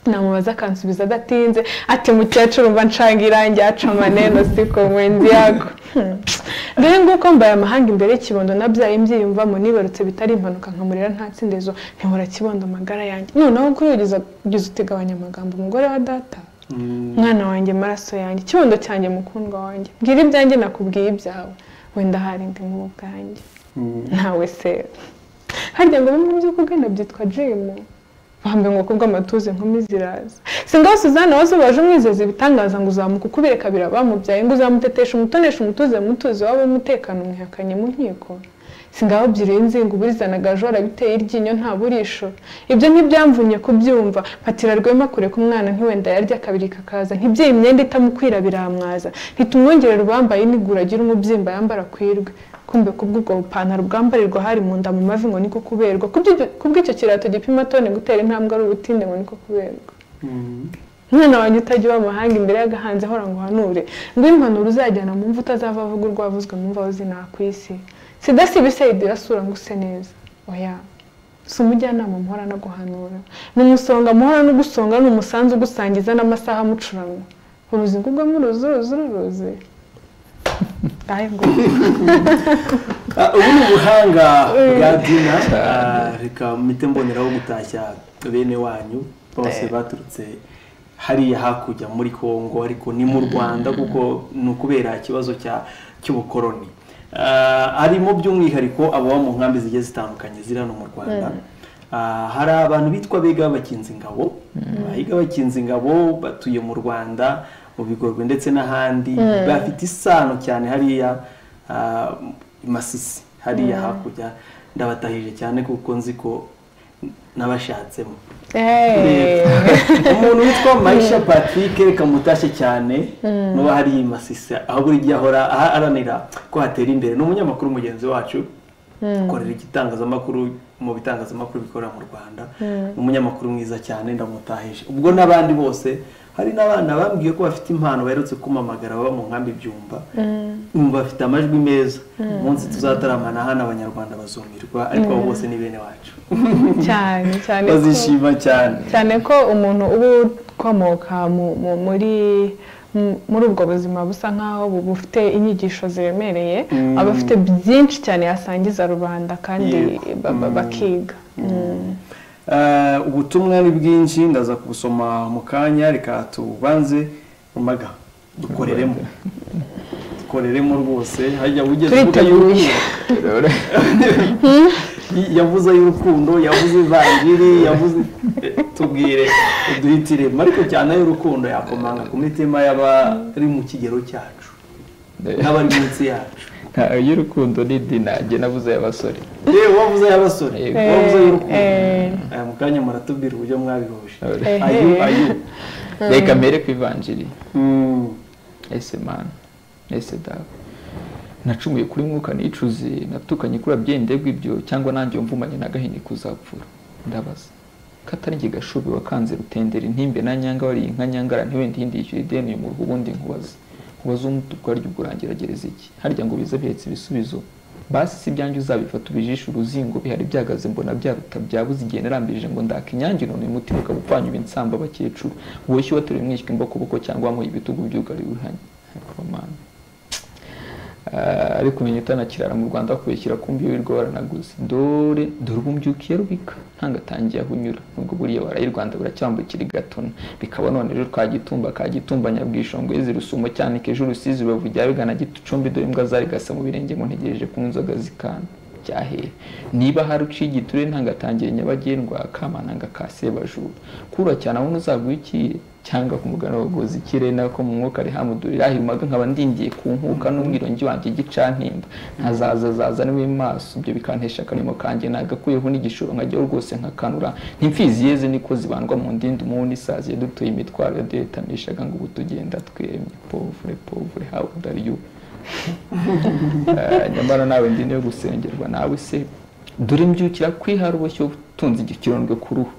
namubaza akansubiza adatinze ati mukecuru mba nshanga irangi aca amaneno siko mwenzi yako dore nguko mbaye amahanga imbere y'ikibondo nabyaye mbyiyumvamo nibarutse bitari impanuka nkamurera nta tsindezo ntihora kibondo amagara yanjye noneho kuri ugize uti gabanya amagambo umugore wa data mwana wanjye maraso yanjye ikibondo cyanjye mukundwa wanjye mbwira ibyanjye nakubwiye ibyawe wenda hari ndi mu bwanjye ntawe se harya ngo bimwe mu byo kugana byitwa jimu bambaye ngo kubw'amatuze inkumi ziraza si ngaho suzanne wazo baje umwizeza ibitangaza ngo uzamuka ukubereka birabamubyaye ngo uzamutetesha umutonesha umutuze mutuze waba umutekano mwihakanye mu nkiko ngaho ebyiri nzinga uburizanaga jora biteye iryinyo nta burisho ibyo ntibyamvunye kubyumva patira rwema kure ku mwana ntiwenda yarya kabiri kakaza ntibyiye imyenda itamukwira biramwaza ntitumwongerera uwambaye inigura agira umubyimba yambara kwirwe kumbe kubw'ubwo bupantaro bwambarirwa hari mu nda mu mavi ngo niko kuberwa kubw'icyo kirato gipima tone gutera intambwe ari ubutinde ngo niko kuberwa umwana wanjye utajya iwe amahanga imbere y'agahanzi ahora ngo uhanure ngo impanuro uzajyana mu mvu utazava avuga urwavuzwe mu mvaho zinakwisi sida si ibisayidi irasura ngo use neza oya si umujyanama muhora no guhanura ni umusonga muhora no gusonga ni umusanzu ugusangiza n'amasaha amucuranwa uruzi ngo ubwo muruzi uruzi uruzi ubu ni ubuhanga bwa dina reka mpite mboneraho gutashya bene wanyu bose baturutse hariya hakurya muri congo ariko ni mu rwanda kuko ni ukubera ikibazo cy'ubukoroni harimo by'umwihariko ababa mu nkambi zigiye zitandukanye ziri hano mu rwanda hari abantu bitwa biga bakinze ingabo abiga bakinze ingabo batuye mu rwanda mu bigorwe ndetse n'ahandi bafite isano cyane hariya masisi hariya hakurya ndabatahije cyane kuko nzi ko n'abashatsemo umuntu witwa mayisha patrick reka mutashye cyane muba hari masisi aho buri gihe ahora aharanira ko hatera imbere ni umunyamakuru mugenzi wacu ukorera igitangazamakuru mu bitangazamakuru bikorera mu rwanda ni umunyamakuru mwiza cyane ndamutahije ubwo n'abandi bose hari n'abana bambwiye ko bafite impano baherutse kumamagara baba mu nkambi ibyumba bafite amajwi meza umunsi tuzataramana hano abanyarwanda bazumirwa ariko abo bose ni bene wacu cyane cyane ko- bazishima cyane cyane ko umuntu uba ukomoka mu- mu- muri mu- muri ubwo buzima busa nk'aho bu- bufite inyigisho ziremereye aba afite byinshi cyane yasangiza rubanda kandi Yego. ba- ba- bakiga Eh, ubutumwa ni bwinshi ndaza kubusoma mu kanya reka tubanze umaga dukoreremo dukoreremo rwose hajya ugeze uvuga Turiteguye. y'urukundo yavuze y'urukundo yavuze ivanjiri yavuze eh, tubwire uduhitiremo ariko cyane y'urukundo yakomanga ku mitima y'abari mu kigero cyacu n'abari munsi yacu y'urukundo ni dina njye nabuze y'abasore yewe wavuze y'abasore Yego. wavuze y'urukundo Eh, Eh, mu kanya muratubwira uburyo mwabihuje eh. ayu ayu reka mbere ku ivanjiri Mm. ese mani ese dawe nacumuye kuri mwuka nicuze natukanye kuri abyeyi ndebwa ibyo cyangwa nanjye mvumanye n'agahini kuzapfura ndabaza katari njye gashubi wakanze rutendera intimbe na nyanga wariye inka nyangara ntiwenda iyindi yishyura ideni uyu muruhu ubundi nkubaze nkubaze umutu ubwaryo uburagerageza iki harya ngo bize bihetse ibisubizo basi si ibyanjye uzabifata ubijishe uruzingo bihari byagaze mbona byaruta byabuze igihe narambirije ngo ndaka inyange none umutima ukaba upfanyuye insamba abakecuru woshye wateruye umwishywa imbokoboko cyangwa wamuha ibitugu by'ugari wihanye ariko mani ariko umenya utanakirara mu rwanda kubishyira ku mbibi rwaranaguze dore dore ubu mbyukiye rubika ntangatangiye aho unyura nubwo buriya waraye i rwanda buracyambukira i gatuna bikaba none rero ka gitumba ka gitumba nyabwishongwe zirusumo cyane kejo urusizi rubavu jya bigana gicumbi dore imbwa zarigasa mu birenge ngo ntegereje kunywa inzoga zikana byahera niba hari uciye igiturire ntangatangiye nyabagendwa kamananga ka sebajura kura cyane abona uzagwikire cyangwa ku mugana wagoza ikirere nako mu mwuka rihamudurira ahimaga nkaba ndingiye ku nkuka n'umwirongi wanjye gicantimba nkazaza zaza niwe maso ibyo bikantesha akarimo kanjye nagakuyeho n'igishoro nkajyaho rwose nkakanura ntimfizi yeze niko zibandwa mu ndindi umubu n'isazi dutuye imitwaro yaduhetamishaga ngo ubu tugenda twemye povure povure hawe udaryu nyamara nawe ndi niyo gusengerwa nawe se dore mbyukira kwihara ubushyo utunze igikirondwe ku ruhu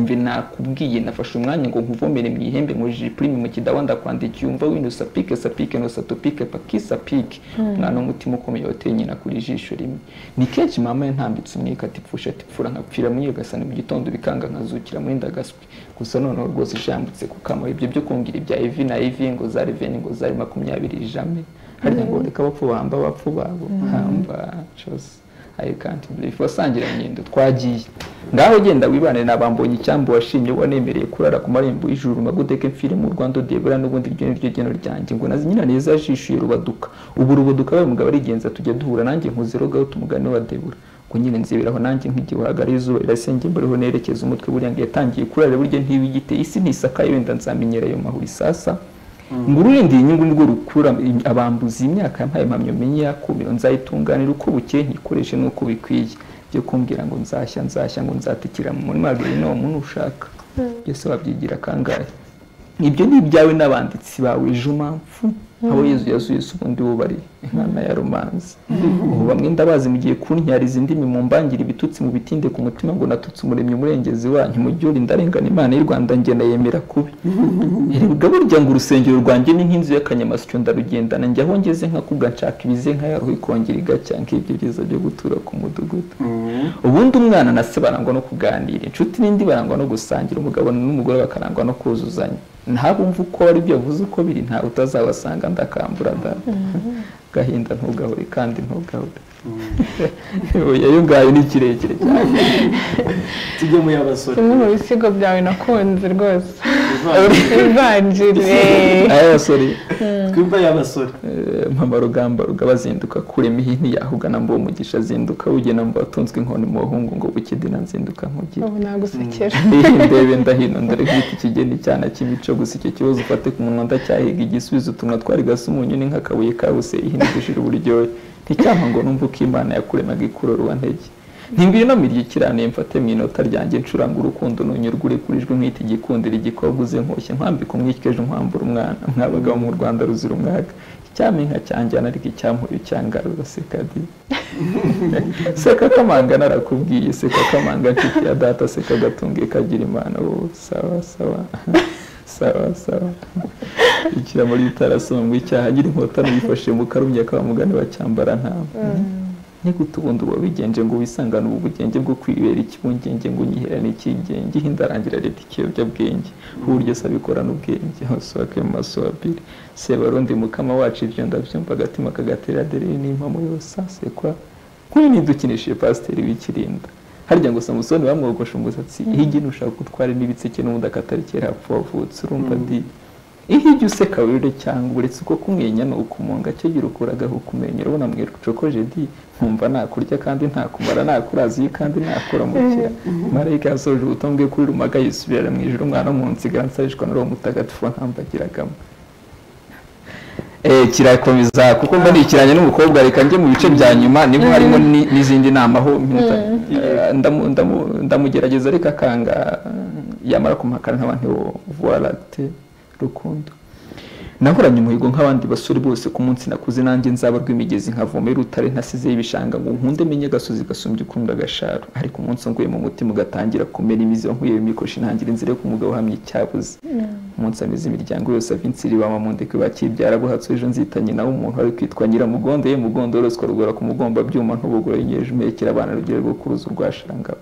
mbe nakubwiye nafashe umwanya ngo nkuvomere mu ihembe ngo jipurime mu kidawa ndakwandikiye umva wino sapike sapike no satopike paki sapike umwana w'umutima ukomeye wateye nyina kuri ijisho rimwe ni kenshi mama yantambitse umwika ati pfusha ati pfura nkapfira mwiyagasana mu gitondo bikanga nkazukira muri ndagaswi gusa noneho rwose ishambutse ku kamaro ibyo byo kumbwira ibya evi na evi ngo za reveni ngo zari makumyabiri ijame harya ngo reka bapfu bamba bapfu babo hamba cyose I can't believe wasangira nyendo twagiye ngaho genda wibane nabambonye icyambu washimye wanemereye kurara ku marembo y'ijuru magudeke mfire mu Rwanda debura n'ubundi ryo niryo geno ryanjye ngo nazi nyina neza yashishuye rubaduka ubu rubaduka we mugabo arigenza tujya duhura nanjye nkuzirogaho tumugane wa debura ngo nyine nziberaho nanjye nk'igihe uhagara izuba rirasenge mburiho nerekeza umutwe buriya ngo yatangiye kurara burya ntibigite isi ntisakaye wenda nzamenyera ayo mahuri sasa ngo ururinde iyi nyungu nirwo rukura abambuzi imyaka yampaye impamyo menye yakumiro nzayitunganira uko bukeye nyikoreshe n'uko bikwiye byo kumbwira ngo nzashya nzashya ngo nzatikira mu murima gahinomu nushaka byose wabyigira kangahe ibyo ni ibyawe n'abanditsi bawe ejo mpamvu abo yezu yazuye si ubundi bubari inkana ya romanze ubu bamwe ndabazi mu gihe kuntyariza indimi mu mbangire ibitutsi mu bitinde ku mutima ngo natutse umuremyi umurengezi wanyu mu gihe uri ndarengana imana y'u rwanda ngenda yemera kubi erega burya ngo urusengero rwanjye ni nk'inzu y'akanyamasyo ndarugendana njya aho ngeze nkakubwa nshaka ibize nka yaruhu ikongera igacya nk'ibyo byiza byo gutura ku mudugudu ubundi umwana na se barangwa no kuganira inshuti n'indi barangwa no gusangira umugabo n'umugore bakarangwa no kuzuzanya ntabumva uko ari byo yavuze uko biri nta utazabasanga ndakambura da gahinda ntugahure kandi ntugahure uyu ngayo ni kirekire cyane tujye mu y'abasore kimwe mu bisigo byawe nakunze rwose ivanjire abasore twimba y'abasore mpamara rugamba rugabazinduka kurema ihini yahugana mbo umugisha azinduka wugena mbo watunzwe inkoni mu bahungu ngo bukidina nzinduka nkugire ubu nagusekera ndebe ndahino ndare kwita ikigeni cyane cy'imico gusa icyo kibazo ufate ku munwa ndacyahiga igisubizo utunwa twari gasa umunyu ni nk'akabuye kabuse ihina dushira uburyohe nticyampa ngo numve uko imana yakuremaga ikurorwa ntege ntimbwira mirya ikirane mfate mu inota ryanjye ncuranga urukundo nunyurwa urekurijwe nk'iti gikundira igikobwa uze nkoshye nkwambika umwike ejo nkwambura umwana mwabagaho mu rwanda ruzira umwaga icyampa inka cyanjyana ariko icyampuye cyangarura seka di seka kamanga narakubwiye seka kamanga nshuti ya data seka gatunge kagira imana wowe sawa sawa sawa sawa ikira muri itarasongwa icyaha agira inkotano yifashe mu karumya ka mugani wa cyambara ntama ni gute ubundi uba wigenje ngo wisangane ubu bugenge bwo kwibera ikibungenge ngo unyiherane ikigenge hindarangira leta ikiyobyabwenge burya se abikorana ubwenge hose wake mu maso abiri sebarundi mukama wacu ibyo ndabyumva agatima kagatera derere n'impamo yose asekwa kuri ntidukinishije pasiteri w'ikirinda harya ngo samusoni bamwogosha umusatsi iyo igihe ushaka gutwara n'ibitsike n'ubundi akatari kera hapfa wavutse urumva di iyo ujya useka wirure cyangwa uretse uko kumwenya ni ukumunga cyo gira ukuragaho ukumenya urabona mwereka ucokoje di nkumva nakurya kandi ntakumara nakurazi kandi nakuramukira marayika yasoje ubutumwa bwe kuri rumaga yisubirira mu ijoro umwana w'umunsiga nsarishwa na roho mutagatifu ntambagiragamo Eh, kirakomeza kuko mba nikiranye n'umukobwa reka njye mu bice bya nyuma niho harimo ni- n'izindi nama aho minota- eh, ndamu- ndamu- ndamugerageza ariko akanga yamara kumpakana nk'abantu vuwarate rukundo nahoranye umuhigo nk'abandi basore bose ku munsi nakuze nanjye nzaba rw'imigezi nkavoma y'urutare ntasizeho ibishanga ngo nkunde menye agasozi gasumbye ukunda agasharo ariko umunsi nguye mu mutima ugatangira kumera imizi wankuye imikoshi ntangira inzira yo ku mugabo uhamye icyabuze umunsi amize imiryango yose avinsiri ba mamundeke bakibyara buhatse ejo nzita nyina w'umuntu wari kwitwa nyiramugondo ye mugondo ruswa rugora ku mugomba byuma ntubugore nyeje umekera abana rugero rwo kuruza urwashangabo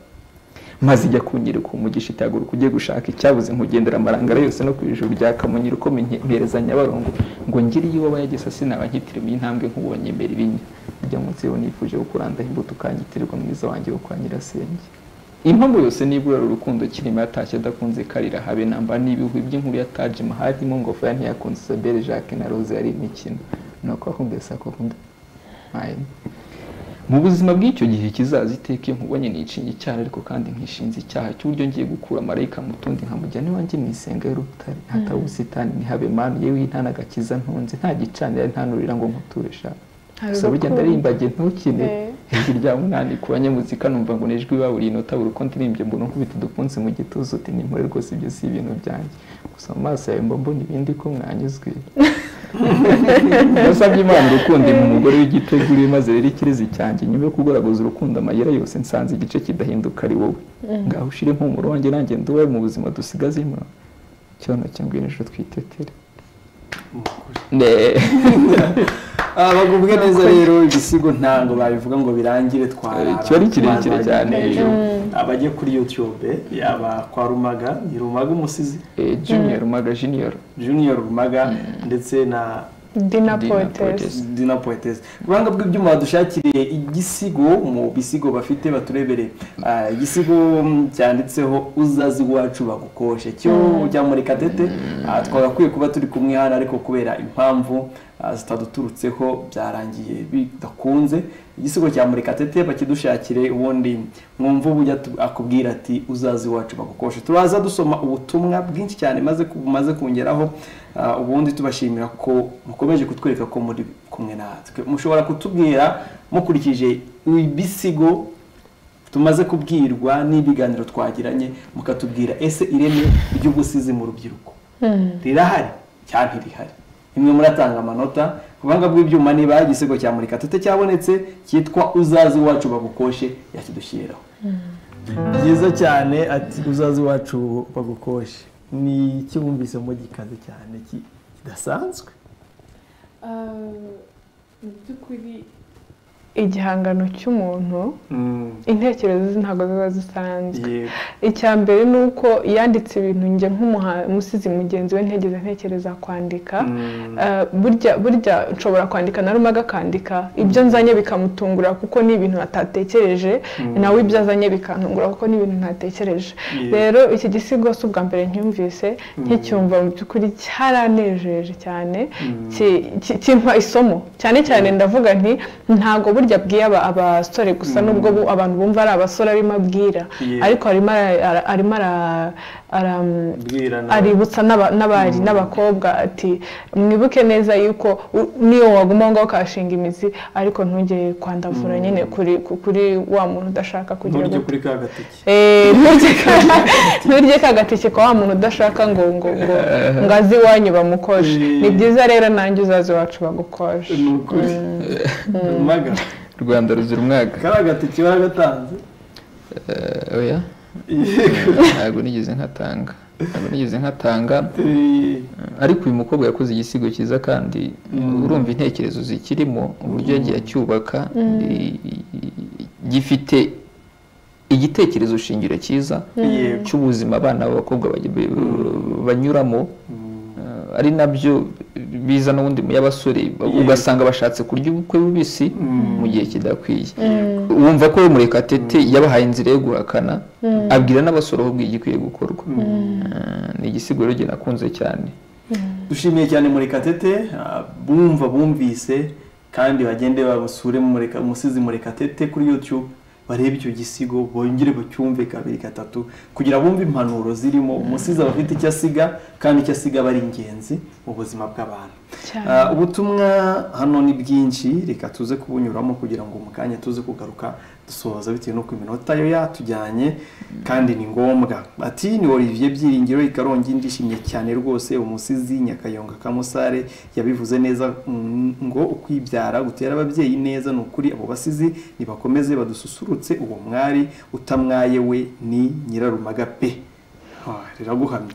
maze ijya kunyereka umugisha itahaguruka ujye gushaka icyabuze nkugendera amarangara yose no ku ijuru rya kamonyi ukome mpereza nyabarongo ngo ngire iyo waba yagesa sinaba nkitirimiye intambwe nk'ubonye mbere ibinya ujya munsi yewe nifuje kukurandaho imbuto ukangitirirwa mwiza wanjye wo kwa nyirasenge impamvu yose niburara urukundo kirimo yatashye adakunze karira habe namba n'ibihwi by'inkuru ya taji mahadimo ngofero ntiyakunze isabere jacques na rose yari imikino ni uko akunda saa kunda mu buzima bw'icyo gihe kizaza iteka iyo nkubonye nicinya icyaha ariko kandi nkishinze icyaha cy'uburyo ngiye gukura marayika mutundi nkamujyana iwanjye mu isenga y'urutare ntahabe ubusitani ntihabe manu yewe nta n'agakiza ntunze nta gicanira nta n'urira ngo nkuture shaka Hari gusa burya urukundo. ndarimbage ntukine Eh. ijwi rya munani ku banyamuzika numva ngo n'ijwi baburiye inota buri uko ndirimbye mbona nkubita udupfunsi mu gituza uti nimpore rwose ibyo si ibintu byanjye gusa mu maso yawe mba mbona ibindi ko mwanyuzwe nasabye imana urukundo mu mugore w'igiteguri maze rero ikirezi cyanjye nyuma yo kugoragoza urukundo amayira yose nsanze igice kidahinduka ari wowe ngaho ushire impumuro wanjye nanjye nduwe mu buzima dusigazemo cyono cyangwa ijoro twitetere Ne. Ah, bagubwe neza rero ibisigo ntabwo babivuga ngo birangire twarara Kiba ari kirekire cyane. abajye kuri youtube yaba kwa rumaga ni rumaga umusizi Eh, junior umaga junior junior rumaga ndetse na Dina dina poetess Poetess. dina poetese ku ruhande rw'ibyuma badushakire igisigo mu bisigo bafite baturebere ah, igisigo mm, cyanditseho uzazi iwacu bagukoshe cyo ujya muri kadete ah, twagakwiye kuba turi kumwe hano ariko kubera impamvu ah, zitaduturutseho byarangiye bidakunze igisigo cya murekatete bakidushakire ubundi mwumva ubu ujya tu- akubwira ati uzazi iwacu bagukoshe turaza dusoma ubutumwa bwinshi cyane maze ku- bumaze kongeraho Ah, ubundi tubashimira ko mukomeje kutwereka ko muri kumwe natwe mushobora kutubwira mukurikije ibisigo tumaze kubwirwa n'ibiganiro twagiranye mukatubwira ese ireme ry'ubusizi mu rubyiruko rirahari cyangwa ntirihari imwe muratanga amanota ku buhanga bw'ibyuma niba igisigo cya murekatete cyabonetse cyitwa uzaze iwacu bagukoshe yakidushyiriraho byiza cyane ati uzaze iwacu bagukoshe ni ikiwumvisemo gikaze cyane ki- kidasanzwe mu by'ukuri igihangano cy'umuntu intekerezo ze ntabwo ziba zisanzwe yego icya mbere ni uko yanditse ibintu njye nk'umusizi mugenzi we ntigeze ntekereza kwandika Eh, burya burya nshobora kwandika na rumaga akandika ibyo nzanye bikamutungura kuko ni ibintu atatekereje nawe ibyo azanye bikantungura kuko ni ibintu ntatekereje Yeah. rero iki gisigo si ubwa mbere nkyumvise nkicyumva mu by'ukuri cyaranejeje cyane ki- ki- kimpa isomo cyane cyane ndavuga nti ntabwo burya abwiye aba- abasore gusa nubwo bu- abantu bumva ari abasore arimo abwira Yeah. ariko arimo ara- ara- arimo ara- ara- bwirana aributsa n'aba- n'abari n'abakobwa ati mwibuke neza yuko u- niyo waguma ngaho ukahashinga imizi ariko ntujye kwandavura nyine kuri ku- kuri wa muntu udashaka kugira nturyo ngo kuri ka gateke Eh, nturye ka- nturye ka gatike kwa wa muntu udashaka ngo ngo ngo ngo aze iwanyu bamukoshe ni byiza rero nanjye uzaze iwacu bagukoshe ni ukuri maga rwanda ruzira umwaka kari agateke baragatanze Eh, oya yego ntabwo nigeze nkatanga ntabwo nigeze nkatanga Eh, ariko uyu mukobwa yakoze igisigo cyiza kandi urumva intekerezo zikirimo uburyo yagiye acyubaka i- i- gifite igitekerezo shingiro cyiza Yego. cy'ubuzima abana b'abakobwa baj- b- banyuramo Eh, ari nabyo biza n'ubundi mu y'abasore ugasanga bashatse kurya ubukwe bubisi mu gihe kidakwiye wumva ko we murekatete yabahaye inzira yo guhakana abwira n'abasore ahubwo igikwiye gukorwa Eh, ni igisigo rero jye nakunze cyane dushimiye cyane murekatete ah, bumva bumvise kandi bagende babasure Mureka- umusizi murekatete kuri youtube barebe icyo gisigo bongere bacyumve kabiri gatatu kugira bumve impanuro zirimo umusizi aba afite icyo asiga kandi icyo asiga aba ari ingenzi mu buzima bw'abantu cyane Ah, ubutumwa hano ni bwinshi reka tuze kubunyuramo kugira ngo mu kanya tuze kugaruka dusoza bitewe n'uko iminota yo yatujyanye kandi ni ngombwa ati ni olivier byiringiro i karongi ndishimye cyane rwose umusizi nyakayonga kamusare yabivuze neza mm, ngo ukwibyara gutera ababyeyi neza ni ukuri abo basizi nibakomeze badususurutse uwo mwari utamwaye we ni nyirarumaga pe Ah, riraguhamye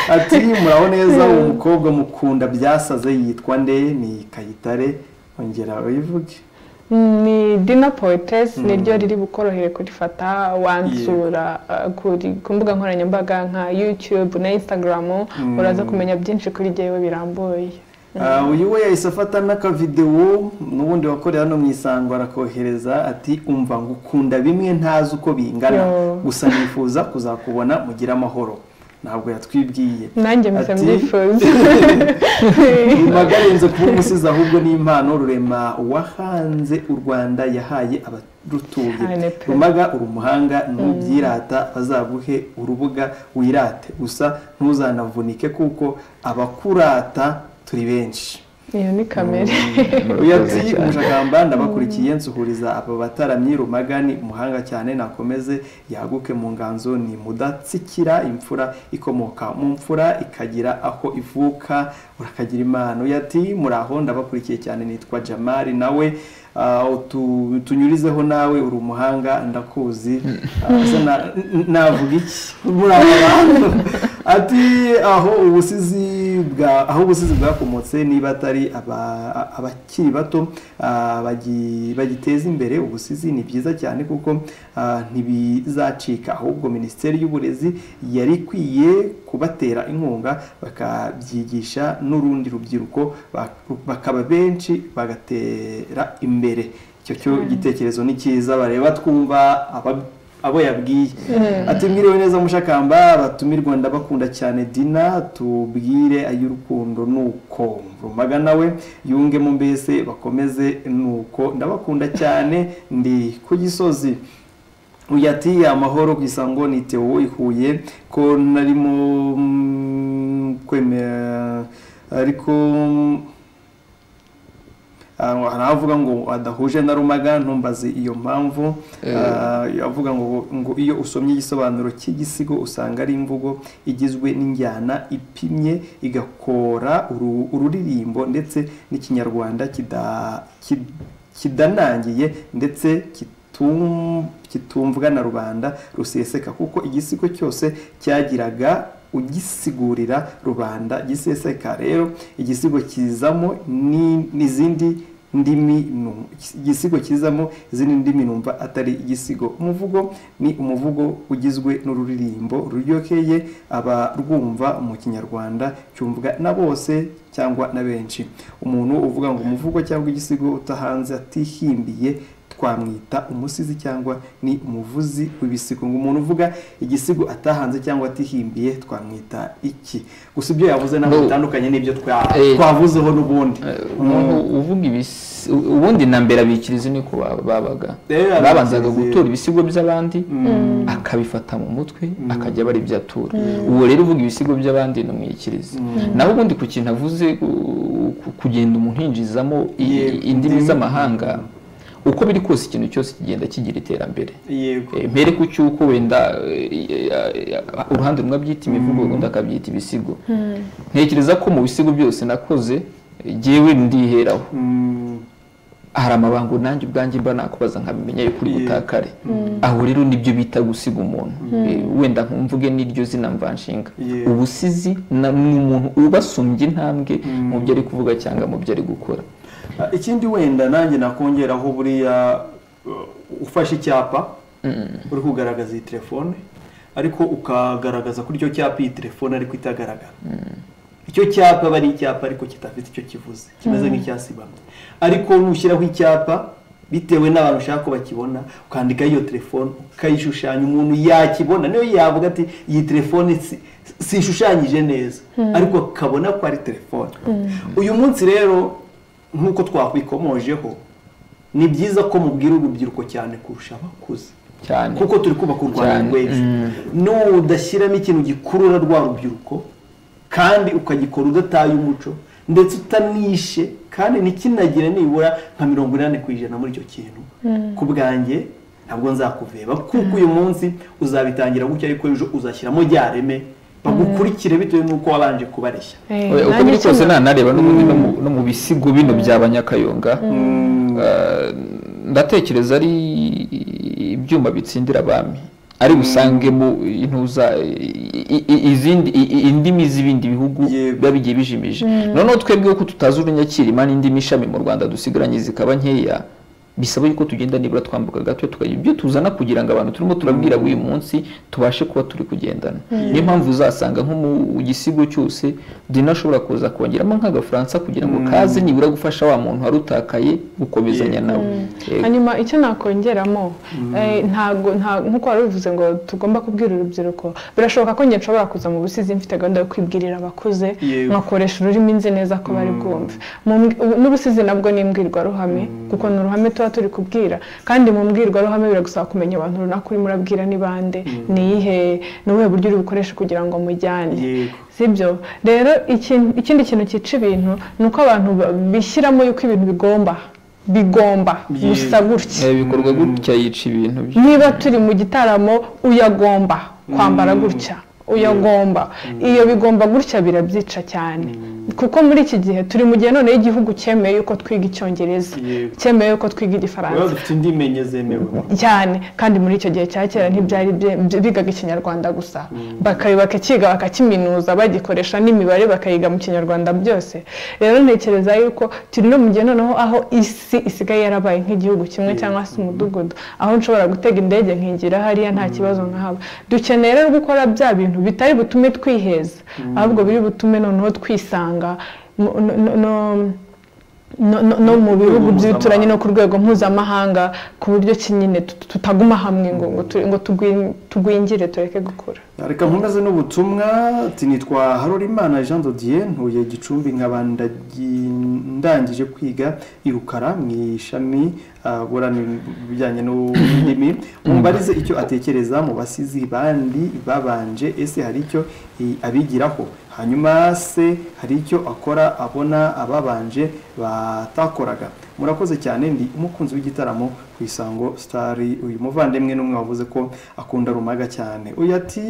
ati muraho neza uwo mukobwa mukunda byasaze yitwa nde ni kayitare ongera uyivuge ni dina poetesi niryo riri bukorohere kurifata wansura uh, kuri- ku mbuga nkoranyambaga nka yutube na instagram uraza kumenya byinshi kuri jyewe birambuye Ah, uyu we yahise afata n'akavidewo n'ubundi wakorera hano mu isango arakohereza ati umva ngukunda bimwe ntazi uko bingana Yo. gusa nifuza kuzakubona mugire amahoro ntabwo yatwibwiye nanjye mpise Ati- mbyifuza rimagarenze kuba umusizi ahubwo ni impano rurema wahanze u rwanda yahaye abarutuye Cyane pe. rumaga uri umuhanga ntubyirata bazaguhe urubuga wirate gusa ntuzanavunike kuko abakurata turi benshi iyo ni kamere uyu ati umushakamba ndabakurikiye nsuhuriza aba bataramyi rumaga ni umuhanga cyane nakomeze yaguke mu nganzo ni mudatsikira imfura ikomoka mu mfura ikagira aho ivuka urakagira impano uyu ati muraho ndabakurikiye cyane nitwa jamari nawe ah, utu- tunyurizeho nawe uri umuhanga ndakuzi Ah, se na- n- navuga iki muri aba bantu ati aho ubusizi bwa aho ubusizi bwakomotse niba atari aba- a- abakiri bato ah, bagi- bagiteza imbere ubusizi ni byiza cyane kuko ah, ntibizacika ahubwo minisiteri y'uburezi yari ikwiye kubatera inkunga bakabyigisha n'urundi rubyiruko bak- bakaba benshi bagatera imbere icyo cyo gitekerezo ni cyiza bareba twumva aba- abo yabwiye ati mwiriwe neza mushakamba abatumirwa ndabakunda cyane dina tubwire ay'urukundo nuko rumaga nawe yungemo mbese bakomeze nuko ndabakunda cyane ndi ku gisozi uyu ati amahoro ku isango ni tewo i huye ko narimo mm, kwemera ariko mm, Ah, hari avuga ngo adahuje na rumaga ntumbaze iyo mpamvu Eh. Ah, avuga ngo ngo iyo usomye igisobanuro cy'igisigo usanga ari imvugo igizwe n'injyana ipimye igakora uru- ururirimbo ndetse n'ikinyarwanda kida- ki- kidanangiye ndetse kitum- kitumvwa na rubanda ruseseka kuko igisigo cyose cyagiraga ugisigurira rubanda giseseka rero igisigo kizamo ni- n'izindi ndimi nu- igisigo kizamo izindi ndimi numva atari igisigo umuvugo ni umuvugo ugizwe n'ururirimbo ruryoheye aba rwumva mu kinyarwanda cyumvwa na bose cyangwa na benshi umuntu uvuga ngo umuvugo cyangwa igisigo utahanze atihimbiye twamwita umusizi cyangwa ni umuvuzi w'ibisigo ngo umuntu uvuga igisigo atahanze cyangwa atihimbiye twamwita iki gusa ibyo yavuze ntabwo No. bitandukanye n'ibyo twa- Eh. twavuzeho n'ubundi umuntu uvuga ibisi ubundi na mbere abikirizi niko ba- babaga Eh, babanzaga abikirizi. gutura ibisigo by'abandi akabifata mu mutwe akajya aba ari ibyo atura uwo rero uvuga ibisigo by'abandi ni umwikirizi naho ubundi ku kintu avuze ku- ku- kugenda umuntu yinjizamo i- Yego, indimi indimi. z'amahanga uko biri kose ikintu cyose kigenda kigira iterambere yego Eh, mpere ku cy'uko wenda eh, eh, eh, uruhande rumwe abyita imivugo urundi akabyita ibisigo ntekereza ko mu bisigo byose nakoze eh, jyewe ndiheraho Mm, hari amabango nanjye ubwanjye mba nakubaza nkabimenya yuko uri Yeah. butakare aho rero nibyo bita gusiga umuntu Eh, wenda nkumvuge n'iryo zina mvanshinga Yeah. ubusizi na- ni umuntu ubasumbye intambwe mu byo ari kuvuga cyangwa mu byo ari gukora ah, ikindi wenda nanjye nakongeraho buriya uh, ufashe icyapa uri kugaragaza iyi telefone ariko ukagaragaza kuri icyo cyapa iyi telefone ariko itagaragara icyo cyapa aba ari icyapa ariko kitafite icyo kivuze kimeze nk'icyasibamye ariko nushyiraho icyapa bitewe n'abantu ushaka ko bakibona ukandikaho iyo telefone ukayishushanya umuntu yakibona niyo yavuga ati iyi telefone si- sishushanyije neza ariko akabona ko ari telefone uyu munsi rero nk'uko twakwikomojeho ni byiza ko mubwira urubyiruko cyane kurusha abakuze cyane kuko turi kubaka u rwanda Cyane. rw'ejo Mm. nudashyiramo ikintu gikurura rwa rubyiruko kandi ukagikora udataye umuco ndetse utanishe kandi ntikinagire nibura nka mirongo inani ku ijana muri icyo kintu ku bwanjye ntabwo nzakuveba kuko uyu munsi uzabitangira gutya ariko ejo uzashyiramo rya reme bagukurikire bitewe n'uko wabanje kubareshya Eh, Oya, uko nanjye biri kose icyo na- nanareba n'ubundi no mu- no mu bisigo bino bya banyakayonga eh, ndatekereza ari ibyuma bitsindira abami ari busangemo intuza i- i- izindi i- i- indimi z'ibindi bihugu Yego. biba bigiye bijimije noneho twebwe ko tutazi urunyakirima n'indimi ishami mu rwanda dusigaranye zikaba nkeya bisaba yuko tugenda nibura twambuka gato tukagira ibyo tuzana kugira ngo abantu turimo turabwira buri munsi tubashe kuba turi kugendana niyo mpamvu uzasanga nko mu gisigo cyose dina ashobora kuza kongeramo nk'agafaransa kugira ngo kaze nibura gufasha wa muntu wari utakaye gukomezanya nawe Yego. hanyuma icyo nakongeramo eh, ntago nta- nk'uko wari ubivuze ngo tugomba kubwira urubyiruko birashoboka ko njye nshobora kuza mu busizi mfite gahunda yo kwibwirira abakuze Yego. nkakoresha ururimi nzi neza ko bari bwumve Mu mbwi- ubu- n'ubusizi nabwo ni imbwirwaruhame kuko ni uruhame tuba turi kubwira kandi mu mbwirwaruhame biragusaba kumenya abantu runaka urimo urabwira ni bande ni iyihe ni ubuhe buryo uri bukoreshe kugira ngo mujyane Yego. sibyo rero ikin- ikindi kintu cyica ibintu ni uko abantu ba- bishyiramo yuko ibintu bigomba bigomba Yego. gusa gutya Eh, bikorwa gutya yica ibintu bye niba turi mu gitaramo uyagomba kwambara gutya uyagomba iyo bigomba gutya birabyica cyane kuko muri iki gihe turi mu gihe none igihugu cyemeye yuko twiga icyongereza Yego. cyemeye yuko twiga rero igifaransa dufite indimi enye zemewe cyane kandi muri icyo gihe cya kera ntibyari bye- bye- bigaga ikinyarwanda gusa Baka- bakakiga bakakiminuza bagikoresha n'imibare bakayiga mu kinyarwanda byose rero ntekereza yuko turi no mu gihe noneho aho isi isigaye yarabaye nk'igihugu kimwe cyangwa se umudugudu aho nshobora gutega indege nkigira hariya nta kibazo nkahaba dukeneye rero gukora bya bintu bitari butume twiheza ahubwo biri butume noneho twisanga mu- no- no- no- no, no, no mu bihugu by'ibituranyi no ku rwego mpuzamahanga ku buryo ki nyine tut- tutaguma hamwe ngo ngo, tu- ngo tugwi- tugwingire tureke gukura reka nkomeze n'ubutumwa ati nitwa harorimana jean dodier ntuye gicumbi nkaba ndagi- ndangije kwiga irukara mu ishami ah, burana ibijyanye n'ururimi mumbarize icyo atekereza mu basizi bandi babanje ese hari icyo i- abigiraho hanyuma se hari icyo akora abona ababanje batakoraga murakoze cyane ndi umukunzi w'igitaramo ku isango sitari uyu muvandimwe n'umwe wavuze ko akunda rumaga cyane uyu ati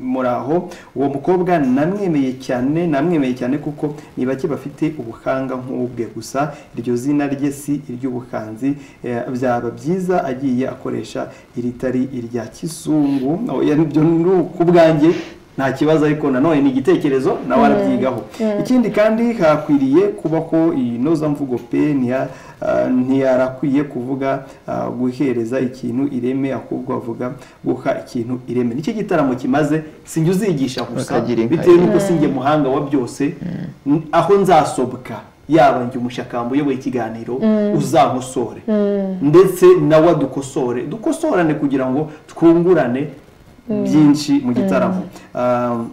muraho uwo mukobwa namwemeye cyane namwemeye cyane kuko ni bake bafite ubuhanga nk'ubwe gusa iryo zina rye si iry'ubuhanzi eh, byaba byiza agiye akoresha iritari irya kizungu oya nibyo ni ku bwanjye nta kibazo ariko nanone ni igitekerezo nawe arabyigaho ikindi kandi hakwiriye kubaho inozamvugo pe ntiya- ah, ntiyarakwiye kuvuga ah, guhereza ikintu ireme ahubwo avuga guha ikintu ireme nicyo gitaramo kimaze sinjya uzigisha gusa Bakagira inka bitewe ye. n'uko sinjye muhanga wa byose n- aho nzasobwa yaba njye umushakamba uyoboye ikiganiro uzankosore ndetse nawe adukosore dukosorane kugira ngo twungurane byinshi mu gitaramo Ah,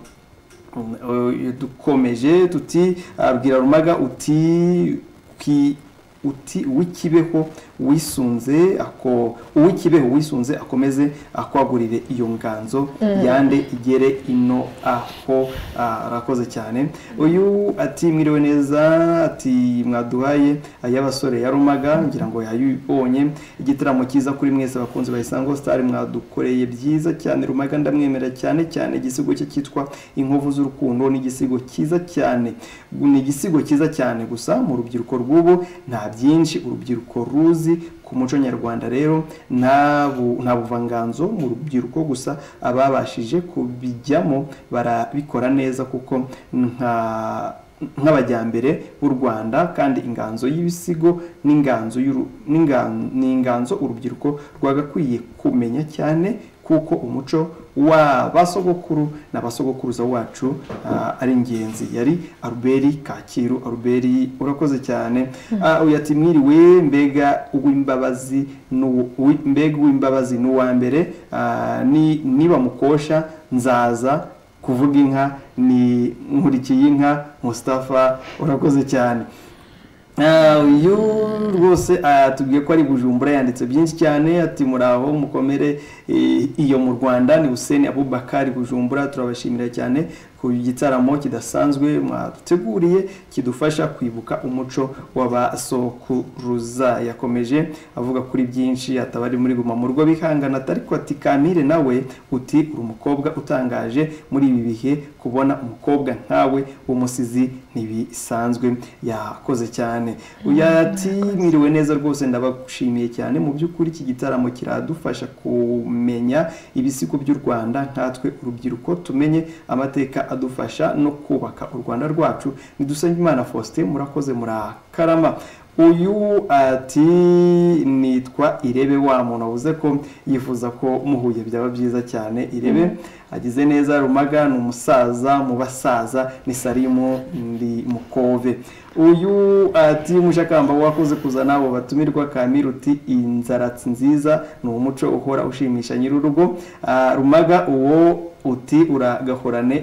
Mm, eh, dukomeje tuti abwira rumaga uti ki- uti uw'ikibeho wisunze ako uw'ikibeho wisunze akomeze akwagurire iyo nganzo yande igere ino aho Ah, arakoze cyane uyu ati mwiriwe neza ati mwaduhaye ay'abasore yarumaga ngira ngo yayibonye igitaramo cyiza kuri mwese abakunzi ba Isango Star mwadukoreye byiza cyane rumaga ndamwemera cyane cyane igisigo cye cyitwa inkovu z'urukundo ni igisigo cyiza cyane ni igisigo cyiza cyane gusa mu rubyiruko rw'ubu nta byinshi urubyiruko ruzi ku muco nyarwanda rero nta bu- nta buvanganzo mu rubyiruko gusa ababashije kubijyamo barabikora neza kuko nka nk'abajyambere b'u Rwanda kandi inganzo y'ibisigo n'inganzo y'uru- n'ingan- n'inganzo urubyiruko rwagakwiye kumenya cyane kuko umuco wa ba sogokuru na ba sogokuruza wacu ah, ari ingenzi yari aruberi kacyiru aruberi urakoze cyane Ah, uyu ati mwiriwe mbega uw'imbabazi n'uwo- uwi- mbega uw'imbabazi n'uwa mbere ah, ni- niba mukosha nzaza kuvuga inka ni nkurikiye inka Mustafa urakoze cyane Ah, uyu rwose atubwiye ko ari bujumbura yanditse byinshi cyane ati muraho mukomere eh, iyo mu rwanda ni hussein abubakari bujumbura turabashimira cyane ku gitaramo kidasanzwe mwaduteguriye kidufasha kwibuka umuco w'abasokuruza yakomeje avuga kuri byinshi ataba ari muri guma mu rugo bihangana ariko ati kamire nawe uti uri umukobwa utangaje muri ibi bihe kubona umukobwa nkawe w'umusizi ntibisanzwe yakoze cyane uyu ati mwiriwe neza rwose ndabagushimiye cyane mu by'ukuri iki gitaramo kiradufasha kumenya ibisigo by'u rwanda nkatwe urubyiruko tumenye amateka adufasha no kubaka u rwanda rwacu nidusenge imana faustin murakoze murakarama uyu ati nitwa irebe wa muntu wabuze ko yifuza ko muhuye byaba byiza cyane irebe agize neza rumaga ni umusaza mu basaza ni sarimu ndi mukove uyu ati mushakamba wakoze kuzana abo batumirwa kamiruti inzaratsi nziza ni umuco uhora ushimisha nyir'urugo Ah, rumaga uwo uti uragahorane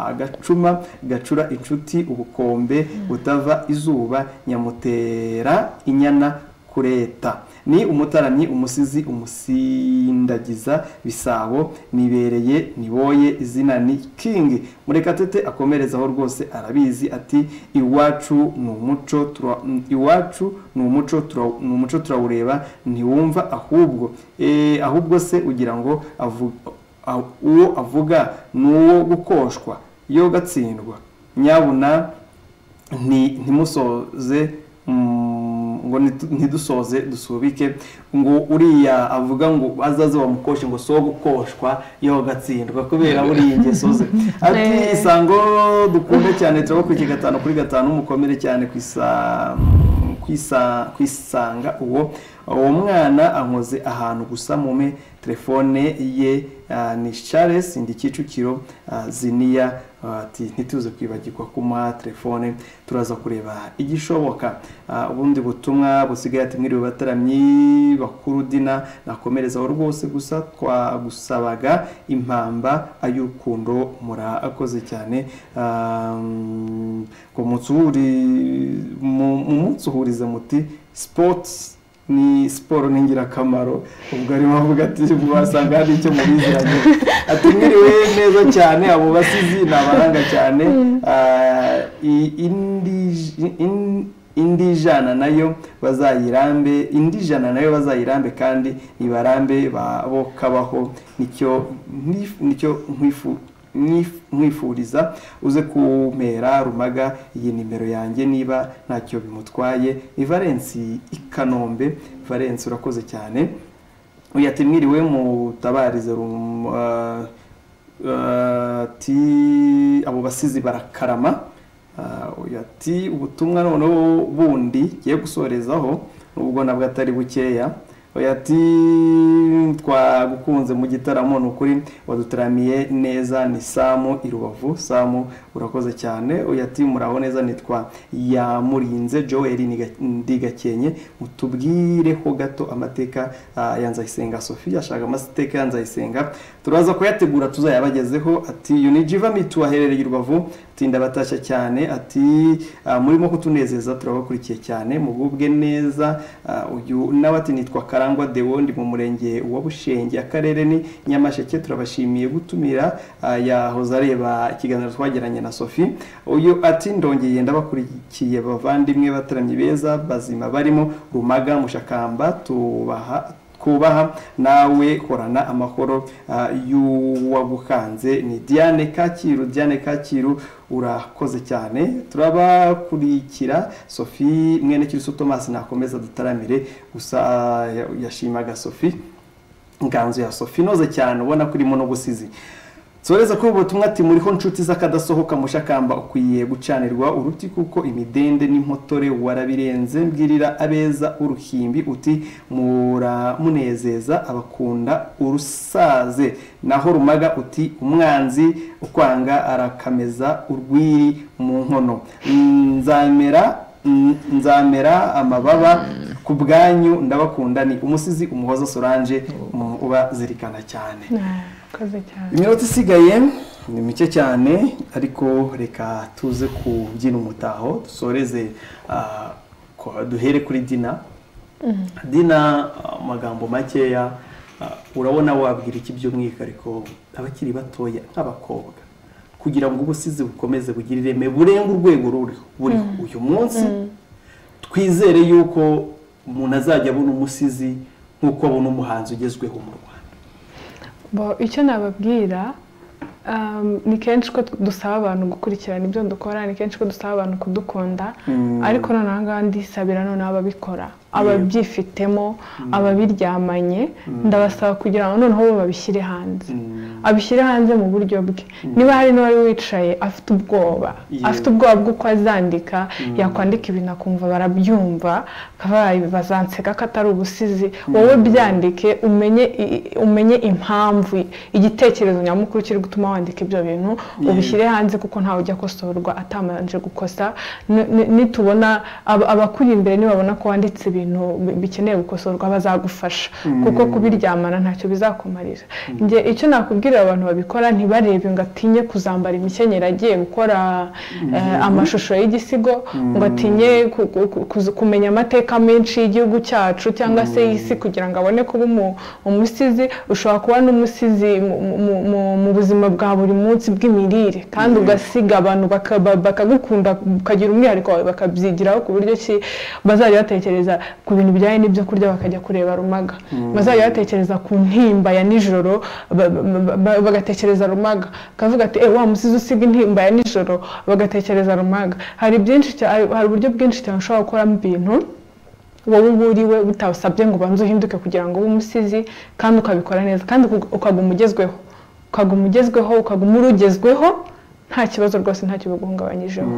agacuma gacura inshuti ubukombe butava izuba nyamutera inyana kureta ni umutaramyi umusizi umusindagiza bisabo nibereye niboye izina ni king murekatete akomerezaho rwose arabizi ati iwacu ni umuco tura- iwacu ni umuco tura- ni umuco turawureba ntiwumva ahubwo Eh, ahubwo se ugira ngo avu- aho- uwo avuga ni uwo gukoshwa iyo gatsindwa nyabuna nti- ntimusoze mm, ngo nitu- ntidusoze dusubike ngo uriya avuga ngo azaze bamukoshe ngo si uwo gukoshwa iyo gatsindwa kubera buriya ingeso ze ati isango dukunda cyane turabakurikiye gatanu kuri gatanu mukomere cyane ku isa kwisa- kwisanga uwo uwo mwana ankoze ahantu gusa mume telefone ye ah, ni charles ndi kicukiro ah, ziniya ah, ati ntituze kwibagirwa kumuha telefone turaza kureba igishoboka Ah, ubundi butumwa busigaye ati mwiriwe bataramyi bakuru dina nakomerezaho rwose gusa twagusabaga impamba ay'urukundo murakoze cyane Ah, ngo mutuhuri mu mu munsi uhuriza muti sports ni siporo ni ingirakamaro ubwo arimo avuga ati wasanga hari icyo mubiziranye ati mwiriwe neza cyane abo basizi ni abaranga cyane Ah, i- indi- in- indi jana nayo bazayirambe indi jana nayo bazayirambe kandi nibarambe babo kabaho nicyo nif- nicyo nkwifu Mwif- mwifuriza uze kumera rumaga iyi nimero yanjye niba ntacyo bimutwaye ni valensi i kanombe valensi urakoze cyane uyu ati mwiriwe mutabarize rum- ah, ah, ati abo basizi barakarama Ah, uyu ati ubutumwa noneho bundi ngiye gusorezaho nubwo nabwo atari bukeya Oya ati twagukunze mu gitaramo ni ukuri wadutaramiye neza ni samu i rubavu samu urakoze cyane Oya ati muraho neza nitwa yamurinze joel Niga- ndigakenye mutubwireho gato amateka ah, ya nzayisenga sophie ashaka amateka ya nzayisenga turaza kuyategura tuzayabagezeho ati iyo ni jiva mitu aherereye i rubavu tinda batashya cyane ati ah, murimo kutunezeza turabakurikiye cyane mugubwe neza Ah, uyu nawe ati nitwa karangwa Deo ndi mu murenge wa bushenge akarere ni nyamasheke turabashimiye gutumira ah, yahoze areba ikiganiro twagiranye na sophie uyu ati ndongeye ndabakurikiye bavandimwe bataramye beza bazima barimo rumaga mushakamba tubaha kubaha nawe horana amahoro ah, y'uwagukanze ni diane kacyiru diane kacyiru urakoze cyane turabakurikira sophie mwene kiriso thomas nakomeza dutaramire gusa ah, ya- yashimaga sophie inganzo ya sophie inoze cyane ubona ko irimo no gusizi tsoreza ko ubutumwa ati muriho nshuti z'akadasohoka mushakamba ukwiye gucanirwa uruti kuko imidende n'impotore warabirenze mbwirira abeza uruhimbi uti muramunezeza abakunda urusaze naho rumaga uti umwanzi ukwanga arakameza urwiri mu nkono nzamera Mm, nzamera amababa ku bwanyu ndabakunda ni umusizi umuhoza solange mu- ubazirikana cyane murakoze cyane iminota isigaye ni mike cyane ariko reka tuze kubyina umutaho dusoreze ah, kwa- duhere kuri dina dina ah, amagambo makeya ah, urabona wabwira iki by'umwihariko abakiri batoya nk'abakobwa kugira ngo ubusizi bukomeze bugire ireme burenga urwego ruriho buriho uyu munsi twizere yuko umuntu azajya abona umusizi nk'uko abona umuhanzi ugezweho mu rwanda Bo, icyo nababwira Um, ni kenshi ko dusaba abantu gukurikirana ibyo dukora ni kenshi ko dusaba abantu kudukunda ariko noneho ngaha ndisabira noneho ababikora ababyifitemo ababiryamanye ndabasaba kugira ngo noneho bo babishyire hanze abishyire hanze mu buryo bwe niba hari n'uwari wicaye afite ubwoba Yeah. afite ubwoba bw'uko azandika yakwandika ibintu akumva barabyumva akabaye bazanseka ko atari ubusizi wowe byandike umenye i- i- umenye impamvu igitekerezo nyamukuru kiri gutuma wandika ibyo bintu ubishyire hanze kuko ntawe ujya akosorwa atamanje gukosa Ni- ni- nitubona ab- abakuri imbere nibabona ko wanditse ibintu bi- bikeneye gukosorwa bazagufasha kuko kubiryamana ntacyo bizakumarira njye icyo nakubwirira abantu babikora ntibarebe ngo atinye kuzambara imikenyero agiye gukora eh, amashusho y'igisigo ngo atinye ku- ku- ku- kuzi- kumenya amateka menshi y'igihugu cyacu cyangwa se y'isi kugira ngo abone kuba umu- umusizi ushobora kuba n'umusizi mu- mu- mu- mu buzima bwa buri munsi bw'imirire kandi ugasiga abantu baka- ba- bakagukunda ukagira umwihariko wawe bakabyigiraho ku buryo ki bazajya batekereza ku bintu bijyanye n'ibyo kurya bakajya kureba rumaga bazajya batekereza ku ntimba ya nijoro ba- ba- ba- bagatekereza rumaga bakavuga ati "Eh, wa musizi usiga intimba ya nijoro bagatekereza rumaga hari byinshi cya- hari uburyo bwinshi cyane ushobora gukoramo ibintu wowe uba uri we bitabasabye ngo ubanze uhinduke kugira ngo ube umusizi kandi ukabikora neza kandi uka- ukaguma ugezweho ukaguma ugezweho ukaguma urugezweho nta kibazo rwose ntacyo biguhungabanyijeho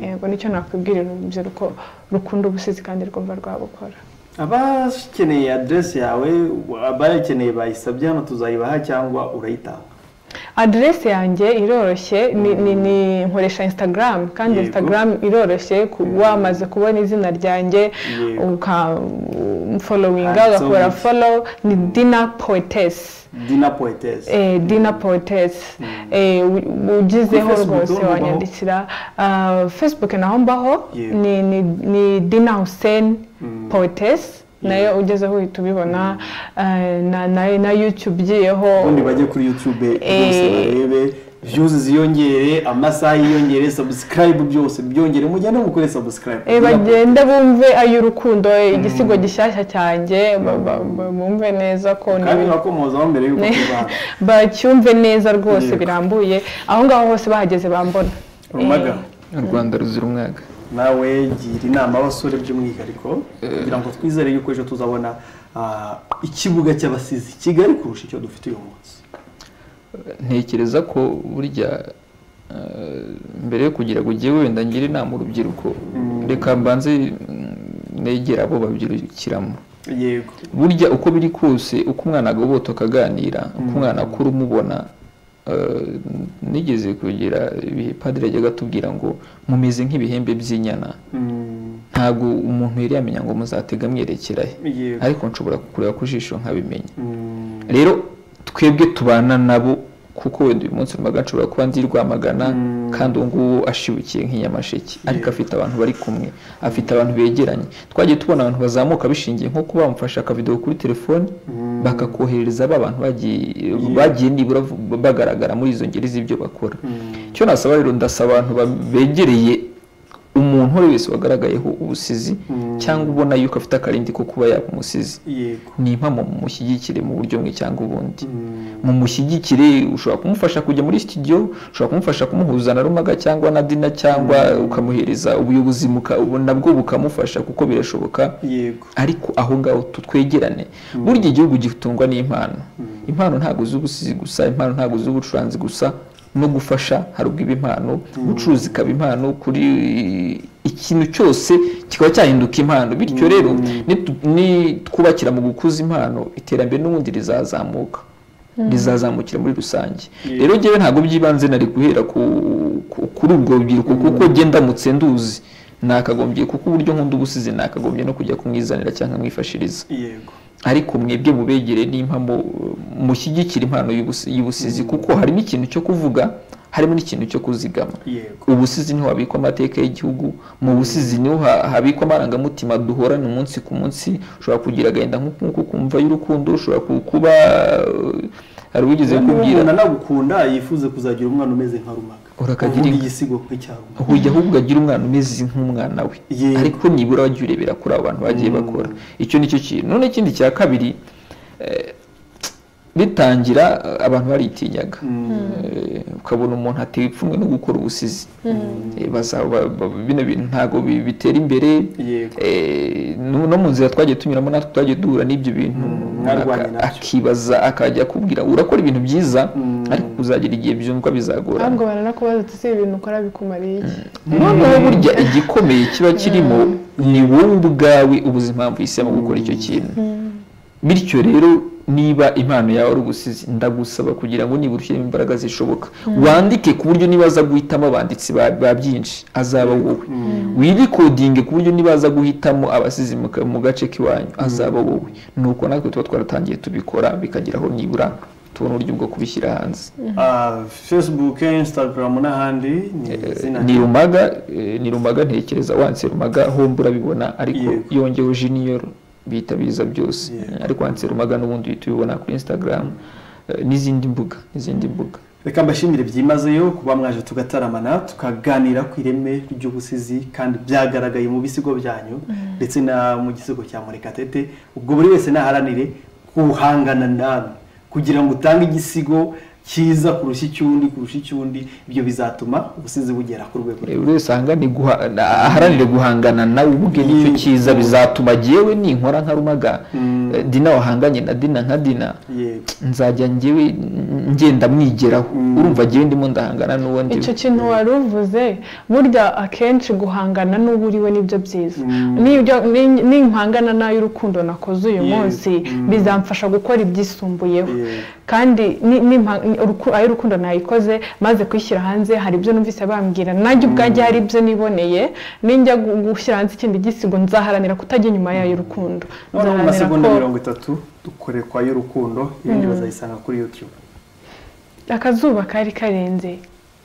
yego nicyo nakwibwirira urubyiruko rukunda ubusizi kandi rwumva rwabukora abakeneye aderesi yawe abayikeneye bayisabye hano tuzayibaha cyangwa urayitanga aderesi yanjye iroroshye ni, ni, ni nkoresha instagram kandi Yego. instagram iroroshye ku- wamaze kubona izina ryanjye Yego. ukamfolowinga Handsome. ugakora follow ni dina poetess dina poetesi eh, dina poetess eh, u- ugizeho Kuri Facebook rwose ubaho? wanyandikira Ah, facebook naho mbaho Yego. ni, ni, ni dina hussein poetess nayo ugezeho uhita ubibona Ah, na, na, na youtube ugiyeho ubundi bajye kuri yutube Eh. bose barebe viyuzi ziyongere amasaha yiyongere sabusikarayibu byose byongere mugende mukore sabusikarayibu Eh, bagende bumve ay'urukundo eh, igisigo gishyashya cyanjye ba- ba- ba- bumve neza ko ni- kandi urakomozaho mbere y'uko Ne- tubana bacyumve neza rwose Yego. birambuye aho ngaho hose bahageze bambona rumaga u rwanda ruzira umwaga nawe gira inama abasore by'umwihariko kugira ngo twizere yuko ejo tuzabona ah, ikibuga cy'abasizi kigali kurusha icyo dufite uyu munsi ntekereza ko burya eh, mbere yo kugira ngo ugiye wenda ngira inama urubyiruko reka mbanze mm, negera abo babyirukiramo yego burya uko biri kose uko umwana agobotoka aganira uko umwana akura umubona eh, nigeze kugira ibihe padiri yajyaga atubwira ngo mumeze nk'ibihembe by'inyana Mm, ntabwo umuntu yari yamenya ngo muzatega mwerekera he yego ariko nshobora kureba ku jisho nkabimenya Mm, rero twebwe tubana nabo kuko wenda uyu munsi rumaga nshobora kuba nzi rwamagana kandi uwo nguwo ashibukiye nk'inyamasheke ariko afite abantu bari kumwe afite abantu begeranye twagiye tubona abantu bazamuka bishingiye nko kuba bamufashe akavidewo kuri telefoni bakakoherereza ba bantu bagiye bagiye nibura bagaragara muri izo ngeri z'ibyo bakora icyo nasaba rero ndasaba abantu ba- begereye umuntu uwo ari we wese wagaragayeho ubusizi cyangwa ubona yuko afite akarindi ko kuba yaba umusizi yego ni impamo mumushyigikire mu buryo bumwe cyangwa ubundi Mm, mumushyigikire ushobora kumufasha kujya muri studio ushobora kumufasha kumuhuza na rumaga cyangwa na dina cyangwa ukamuhereza ubuyobozi muka- ubu nabwo bukamufasha kuko birashoboka yego ariko aho ngaho tutwegerane burya igihugu gitungwa n'impano impano ntabwo z'ubusizi gusa impano ntabwo z'ubucuranzi gusa no gufasha hari ubwo impano gucuruza ikaba impano kuri ikintu cyose kikaba cyahinduka impano bityo rero nitu- nitwubakira mu gukuza impano iterambere n'ubundi rizazamuka rizazamukira muri rusange rero ngewe ntabwo by'ibanze nari guhera ku- ku- kuri ubwo rubyiruko kuko njye ndamutse nduzi nakagombye kuko uburyo nkunda ubusizi nakagombye no kujya kumwizanira cyangwa nkamwifashiriza yego ariko mwebwe mubegere n'impamo mushyigikira impano y'ubusi- y'ubusizi kuko harimo ikintu cyo kuvuga harimo n'ikintu cyo kuzigama yego ubusizi niho habikwa amateka y'Igihugu mu busizi niho ha- habikwa amarangamutima duhorana umunsi ku munsi ushobora kugira agahinda nk'uku kumva y'urukundo ushobora ku- kuba eh, hari uwigeze niba kubwira umuntu anagukunda yifuze kuzagira umwana umeze nka rumaga Urakagira uvuga inka. igisigo nk'icya rumaga ujya ahubwo agira umwana umeze nk'umwana we Yego. ariko nibura wajya urebera kuri abo bantu bagiye bakora icyo ni cyo kintu none ikindi cya kabiri eh, bitangira abantu baritinyaga Eh, ukabona umuntu ateye ipfunwe no gukora ubusizi Eh, baza- ba- ba- bino bintu ntabwo bi- bitera imbere Yego. Eh, no no mu nzira twagiye tunyuramo natwe twagiye duhura n'ibyo bintu mwarwanye Aka- nabyo. akibaza akajya akubwira urakora ibintu byiza Mm. ariko uzagera igihe byumva bizagorana ahubwo baranakubaza uti si ibintu ukora bikumariye iki noneho burya igikomeye kiba kirimo ni wowe ubwawe ubuze impamvu uhisemo gukora icyo kintu bityo rero niba impano yawe ari ubusizi ndagusaba kugira ngo nibura ushyiremo imbaraga zishoboka wandike ku buryo niba aza guhitamo abanditsi ba- ba byinshi azaba wowe wirikodinge ku buryo niba aza guhitamo abasizi mu ka- mu gace k'iwanyu azaba wowe nuko natwe tuba twaratangiye tubikora bikageraho nibura tubona uburyo bwo kubishyira hanze Ah, facebook instagram n'ahandi ni izina ni rumaga eh, ni rumaga ntekereza wanditse rumaga hombo urabibona ariko Yego. yongeyeho junior bihita biza byose Yego. ariko wanditse rumaga n'ubundi uhita ubibona kuri instagram eh, n'izindi mbuga n'izindi mbuga reka mbashimire byimazeyo kuba mwaje tugataramana tukaganira ku ireme ry'ubusizi kandi byagaragaye mu bisigo byanyu ndetse na mu gisigo cya murekatete ubwo buri wese naharanire guhangana namwe kugira ngo utange igisigo cyiza kurusha icy'undi kurusha icy'undi ibyo bizatuma ubusizi bugera ku rwego Eh, buri wese ahangane guha- na- aharanire guhangana nawe ubwe nicyo Yego. cyiza bizatuma jewe ninkora nka rumaga Mm. eh, dina wahanganye na dina nka dina yego nzajya njyewe n- ngenda mwigeraho Mm. urumva njyewe ndimo ndahangana n'uwo ndiwe icyo kintu wari uvuze burya akenshi guhangana n'uwo uriwe nibyo byiza Mm. Nibyo- ni- nimpangana n'ay'urukundo nakoze uyu Yego. munsi Mm. bizamfasha gukora ibyisumbuyeho Yego. kandi ni- nimpa- ni- uruku- ay'urukundo nayikoze maze kwishyira hanze hari ibyo numvise bambwira nanjye ubwanjye hari ibyo niboneye ninjya gu- gushyira hanze ikindi gisigo nzaharanira kutajya inyuma y'ay'urukundo noneho mu Nzaharanira masegonda ko- mirongo itatu dukorekwa y'urukundo ibindi bazayisanga kuri youtube akazuba kari karenze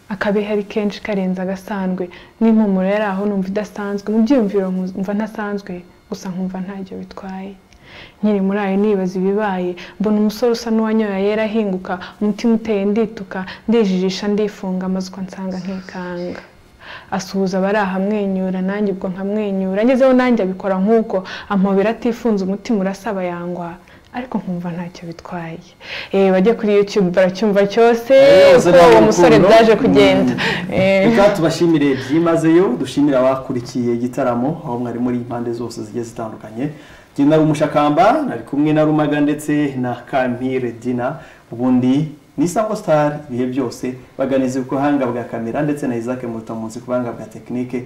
akabehe ari kenshi karenze agasanzwe n'impumuro yari aho numva idasanzwe mu byiyumviro nkumva ntasanzwe gusa nkumva ntacyo bitwaye nkiri muri ayo nibaza ibibaye mbona umusore usa n'uwanyoye yera ahinguka umutima uteye ndituka ndijijisha ndifunga amazwa nsanga nkikanga asuhuza abari aha amwenyura nanjye ubwo nkamwenyura ngezeho nanjye abikora nk'uko ampobera atifunze umutima urasaba yangwa ariko nkumva ntacyo bitwaye eh bajye kuri youtube baracyumva cyose Eh, uko urukundo. uwo musore byaje kugenda Eh, reka tubashimire byimazeyo dushimire abakurikiye igitaramo aho mwari muri impande zose zigiye zitandukanye njye na umushakamba nari kumwe na rumaga ndetse na kamire dina ubundi ni isango star ibihe byose baganize ku buhanga bwa kamera ndetse na isaac muruta munsi ku buhanga bwa tekinike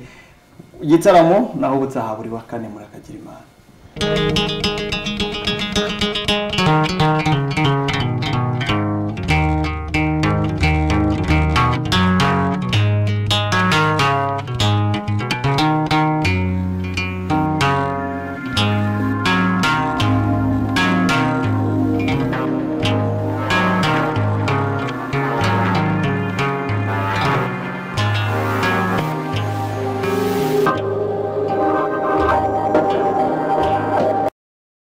igitaramo naho ubutaha buri wa kane murakagira imana